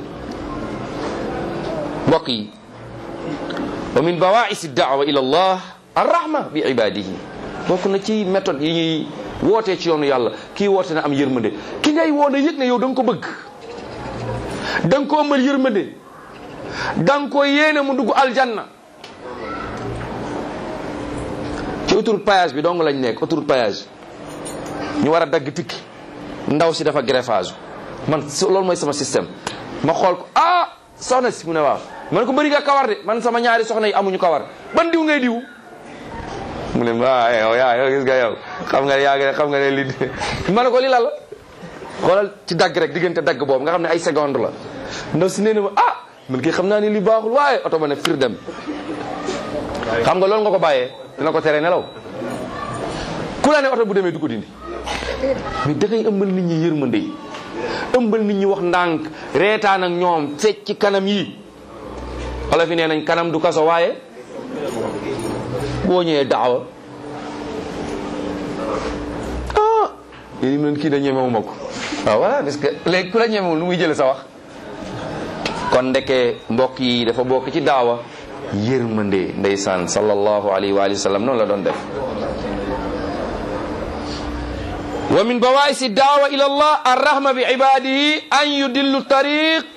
mbokk yi wa min bawaisi daawa ila allah arrahma bi ibadihi bokk na ci méthode yi ñuy wootee ci yoonu yàlla kii woote na am yërmande ki ngay woo na yëg ne yow da nga ko bëgg da nga ko ëmbal yërmande da nga ko yéene mu dugg aljanna ci autoroute péage bi dong lañ nekk autoroute péage ñu war a dagg tikki ndaw si dafa greffage man loolu mooy sama système ma xool ko ah soxna si mu ne waaw man ko bëri nga kawar de man sama ñaari soxna yi amuñu kawar ban diw ngay diw mu ne waaw yow yaa yow gis nga yow xam nga yaa xam nga ne li ma ne ko li la la xoolal ci dagg rek diggante dagg boobu nga xam ne ay seconde la ndaw si nee na ma ah man kii xam naa ni li baaxul waaye oto ba ne fir dem xam nga loolu nga ko bàyyee dina ko tere nelaw ku la ne oto bu demee du ko dindi mais da ngay ëmbal nit ñi yërmande yi ëmbal nit ñi wax ndànk reetaan ak ñoom fecc ci kanam yi wala fi nee nañ kanam du kaso waaye boo ñëwee daawa ah yéen leen kii da ñemewu ma ko waaw voilà parce que léegi ku la ñemewul nu muy jële sa wax kon ndeke mbokk yi dafa bokk ci daawa yërmande ndeysaan sallallahu alayhi wa alihi wa sallam noonu la doon def wa min bawaisi daawa ila allah arrahma bi ibadihi an yudillu tariq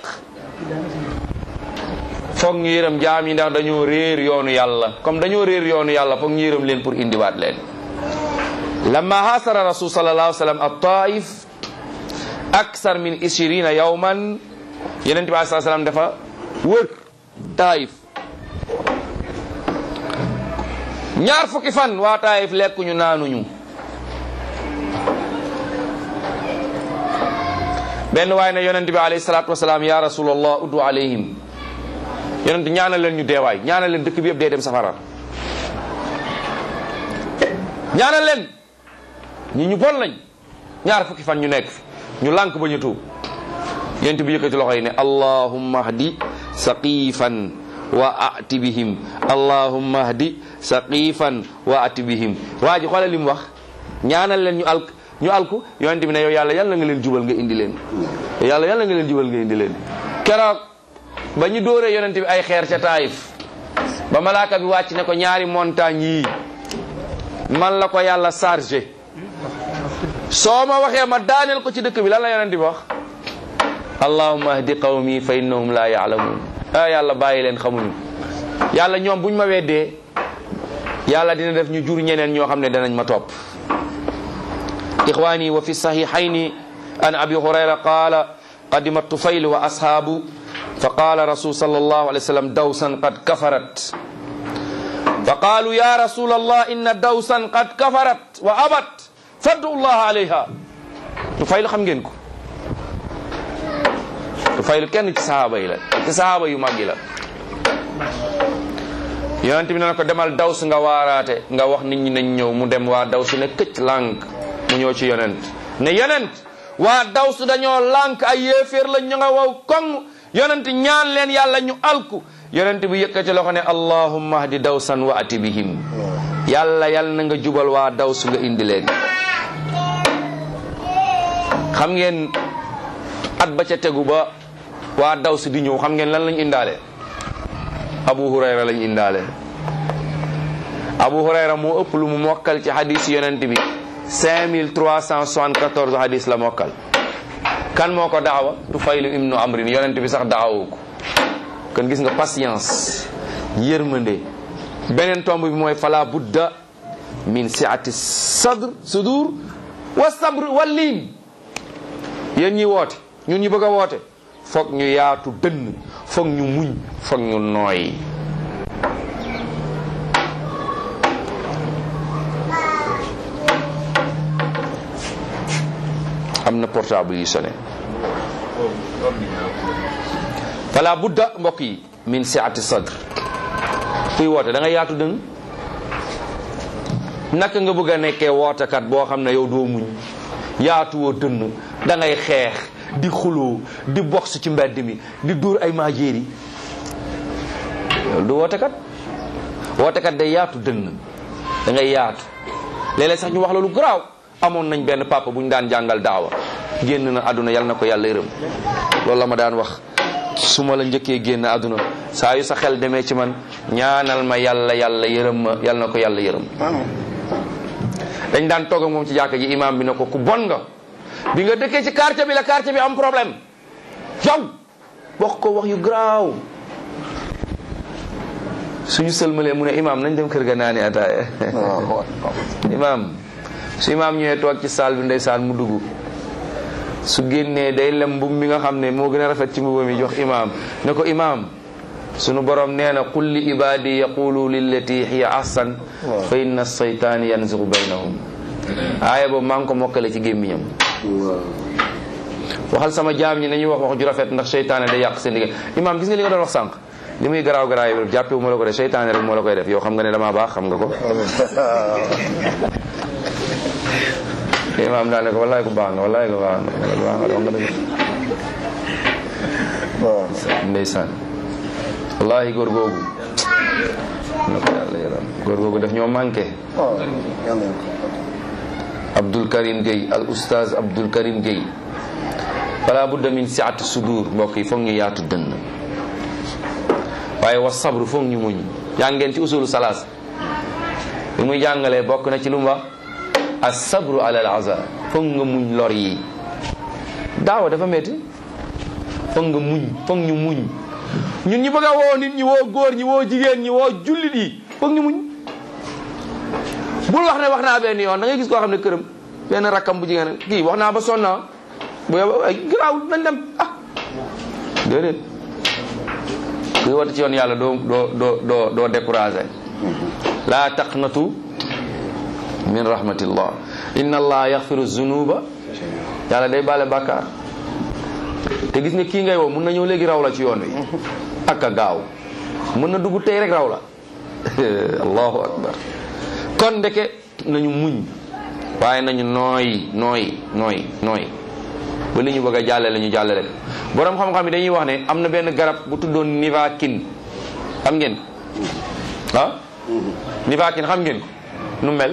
foog ñu yërëm jaam yi ndax dañoo réer yoonu yàlla comme dañoo réer yoonu yàlla foog ñu yërëm leen pour indiwaat leen lamma hasara rasul sallallahu alayhi wa sallam at-taif aksar min ishirina yawman yeneen bi alai sallam dafa wër taif ñaar fukki fan waa taif lekkuñu naanuñu benn waaye ne yonent bi alayhi salatu wasalaam ya rasulallah uddu alayhim yonent ñaanal leen ñu deewaay ñaanal leen dëkk bi yëpp dee dem safara ñaanal leen ñi ñu bon lañ ñaar fukki fan ñu nekk fi ñu lànk ba ñu tuub yonent bi yëkkati loxo yi ne allahumma hdi saqifan wa ati bihim allahumma hdi saqifan wa ati bihim waa ji xoolal li mu wax ñaanal leen ñu alk ñu alku yonent bi ne yow yàlla yàlla nga leen jubal nga indi leen yàlla yàlla nga leen jubal nga indi leen keroog ba ñu dóoree yonent bi ay xeer ca taayif ba malaaka bi wàcc ne ko ñaari montagne yii man la ko yàlla chargé soo ma waxee ma daaneel ko ci dëkk bi lan la yonent bi wax allahumma ahdi qawmi fa innahum la yaalamuun ah yàlla bàyyi leen xamuñu yàlla ñoom buñ ma weddee yàlla dina def ñu jur ñeneen ñoo xam ne danañ ma topp ixwani wa fi sahihayni an abi hurayra qala qadima tufayl wa ashaabu fa qala rasul sallallahu alayhi wa sallam dawsan qad kafarat fa qalu ya rasul allah inna dawsan qad kafarat wa abat faddu allah alayha tufayl xam ngeen ko tufayl kenn ci sahaaba yi la ci sahaaba yu mag yi la yonent bi ne ko demal daws nga waaraate nga wax nit ñi nañ ñëw mu dem waa daws ne këcc lànk mu ñëw ci yonent ne yonent waa daws dañoo lànk ay yéeféer la ñu nga wow koŋ yonent ñaan leen yàlla ñu alku yonent bi yëkkati loxo ne allahumma hdi dawsan wa ati bihim yàlla yàlla na nga jubal waa daws nga indi leen xam ngeen at ba ca tegu ba waa daws di ñëw xam ngeen lan lañ indaale abu hurayra lañ indaale abu hurayra moo ëpp lu mu mokkal ci hadis yonent bi 5374 hadis la mokkal kan moo ko daawa tufaylu ibnu amrin yonent bi sax daawu ko kon gis nga patience yërmande beneen tomb bi mooy fala budda min siati sadr sudur wa sabr wa liin yéen ñi woote ñun ñi bëgg a woote foog ñu yaatu dënn foog ñu muñ foog ñu nooy am na portable yi sonné fala budda mbokk yi min siati sadr kuy woote da nga yaatu dënn naka nga bëgg a nekkee wootekat boo xam ne yow doo muñ yaatuwoo dënn da ngay xeex di xuloo di box ci mbedd mi di dóor ay maajeeri loolu du wootekat wootekat day yaatu dënn da ngay yaatu léeg-léeg sax ñu wax loolu garaaw amoon nañ benn papa bu ñu daan jàngal daawa génn na àdduna yal na ko yàlla yërëm loolu la ma daan wax su ma la njëkkee génn àdduna saa yu sa xel demee ci man ñaanal ma yàlla yàlla yërëm ma yal na ko yàlla yërëm dañ daan toog ak moom ci jàkka ji imam bi ne ko ku bon nga bi nga dëkkee ci quartier bi la quartier bi am problème yow wax ko wax yu garaaw suñu sëlmalee mu ne imam nañ dem kër ga naani ataaya imam su imam ñëwee toog ci saal bi ndeysaan mu dugg su génnee day lem mbub mi nga xam ne moo gën a rafet ci mbuba mi jox imam ne ko imam sunu borom nee na qul li ibadi yaqulu lillati hiya ahsan fa inna seytaan yanzigu baynahum aaya boobu maa ngi ko mokkale ci gémmiñam waxal sama jaam ñi nañuy wax wax ju rafet ndax seytaane day yàq seen diggante imam gis nga li nga doon wax sànq li muy garaaw garaaw yi jàppe wu ma la ko def seytaane rek moo la koy def yow xam nga ne damaa baax xam nga ko imam daal ne ko wallaay ko baax nga wallaay ko baax nga baax nga wax nga dëgg ndeysaan wallahi góor googu na ko yàlla yaram góor googu daf ñoo manqué Abdul Karim Gueye al oustaz Abdul Karim Gueye fala budda min siati sudur mbokk yi foog ñu yaatu dënn waaye wa sabru foog ñu muñ yaa ngeen ci usulu salaas li muy jàngalee bokk na ci lu mu wax as sabru ala al aza foog nga muñ lor yi daawa dafa metti foog nga muñ foog ñu muñ ñun ñu bëgg a woo nit ñi woo góor ñi woo jigéen ñi woo jullit yi foog ñu muñ bul wax ne wax naa benn yoon da ngay gis koo xam ne këram benn rakkam bu jigéen kii wax naa ba sonna bu yow ay garaaw nañ dem ah déedéet kuy woote ci yoon yàlla doo doo doo doo doo découragé laa taqnatu min rahmatillah inna allah yaxfiru zunuba yàlla day baale bàkkaar te gis nga kii ngay woo mun na ñëw léegi raw la ci yoon wi ak a gaaw mën na dugg tey rek raw la allahu akbar kon ndeke nañu muñ waaye nañu nooy nooy nooy nooy ba li ñu bëgg a jàllale ñu jàllale ko borom xam-xam yi dañuy wax ne am na benn garab bu tuddoon nivaquine xam ngeen ah nivaquine xam ngeen ko nu mel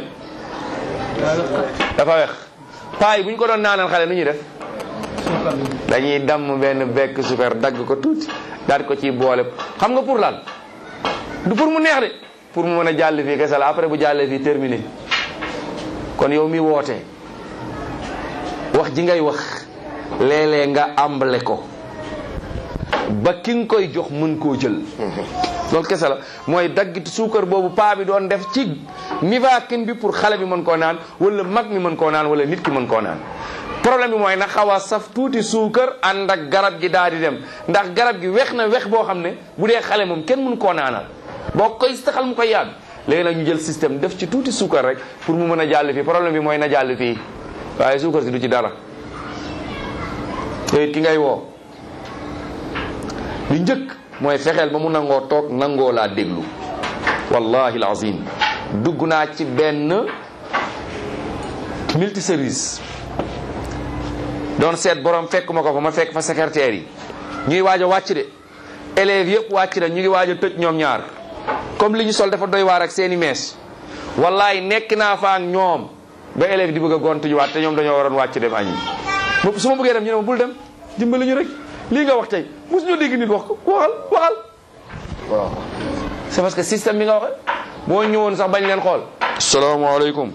dafa wex paa yi bu ñu ko doon naanal xale nu ñuy def dañuy damm benn bekk sukar dagg ko tuuti daal ko ciy boole xam nga pour lan du pour mu neex de pour mu mën a jàll fii kese la après bu jàllee fii terminé kon yow mi woote wax ji ngay wax léeg-léeg nga àmbale ko ba ki nga koy jox mën koo jël loolu kese la mooy daggiti suukar boobu paa bi doon def ci Nivaquine bi pour xale bi mën koo naan wala mag mi mën koo naan wala nit ki mën koo naan problème bi mooy na xaw a saf tuuti suukar ànd ak garab gi daal di dem ndax garab gi wex na wex boo xam ne bu dee xale moom kenn mën koo naanal boo koy saxal mu koy yàgg léegi nag ñu jël système def ci tuuti suukar rek pour mu mën a jàll fii problème bi mooy na jàll fii waaye suukar si du ci dara te ki ngay woo li njëkk mooy fexeel ba mu nangoo toog nangoo laa déglu wallahi alazim dugg naa ci benn multi service doon seet borom fekk ma ko fa ma fekk fa secrétaire yi ñuy waaj a wàcc de élèves yëpp wàcc na ñu ngi waaj a tëj ñoom ñaar comme li ñu sol dafa doy waar ak seeni mees wallahi nekk naa fa ak ñoom ba élèves di bëgg a gontu ñu waat te ñoom dañoo waroon wàcc dem añi su ma bëggee dem ñu ne ma bul dem dimbali ñu rek lii nga wax tey mosu ñu dégg nit wax ko waxal waxal waaw c'est parce que système bi nga waxe boo ñëwoon sax bañ leen xool salaamaaleykum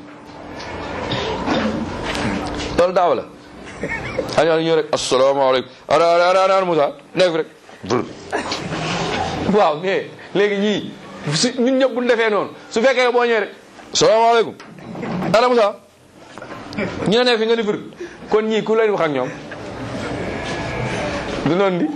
loolu daaw la añaa ñëw rek asalaamaaleykum ana ana ana ana Moussa nekk fi rek bur waaw mais léegi ñii su ñun ñëpp bu ñu defee noonu su fekkee boo ñëwee rek salaamaaleykum ana Moussa ñu ne nekk fi nga ni fir kon ñii ku leen wax ak ñoom du noonu di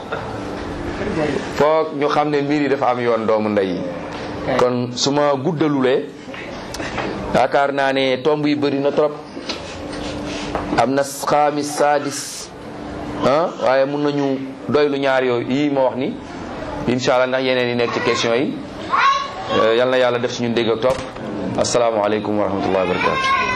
foog ñu xam ne mbir yi dafa am yoon doomu ndey yi kon su ma guddalulee yaakaar naa ne tomb yi bëri na trop am na xaamis sadis ah waaye mun nañu doylu ñaar yooyu yii ma wax ni incha allah ndax yeneen yi nekk ci question yi yal na yàlla def ci ñun dégg ak topp asalaamaaleykum wa rahmatullahi wa barakatu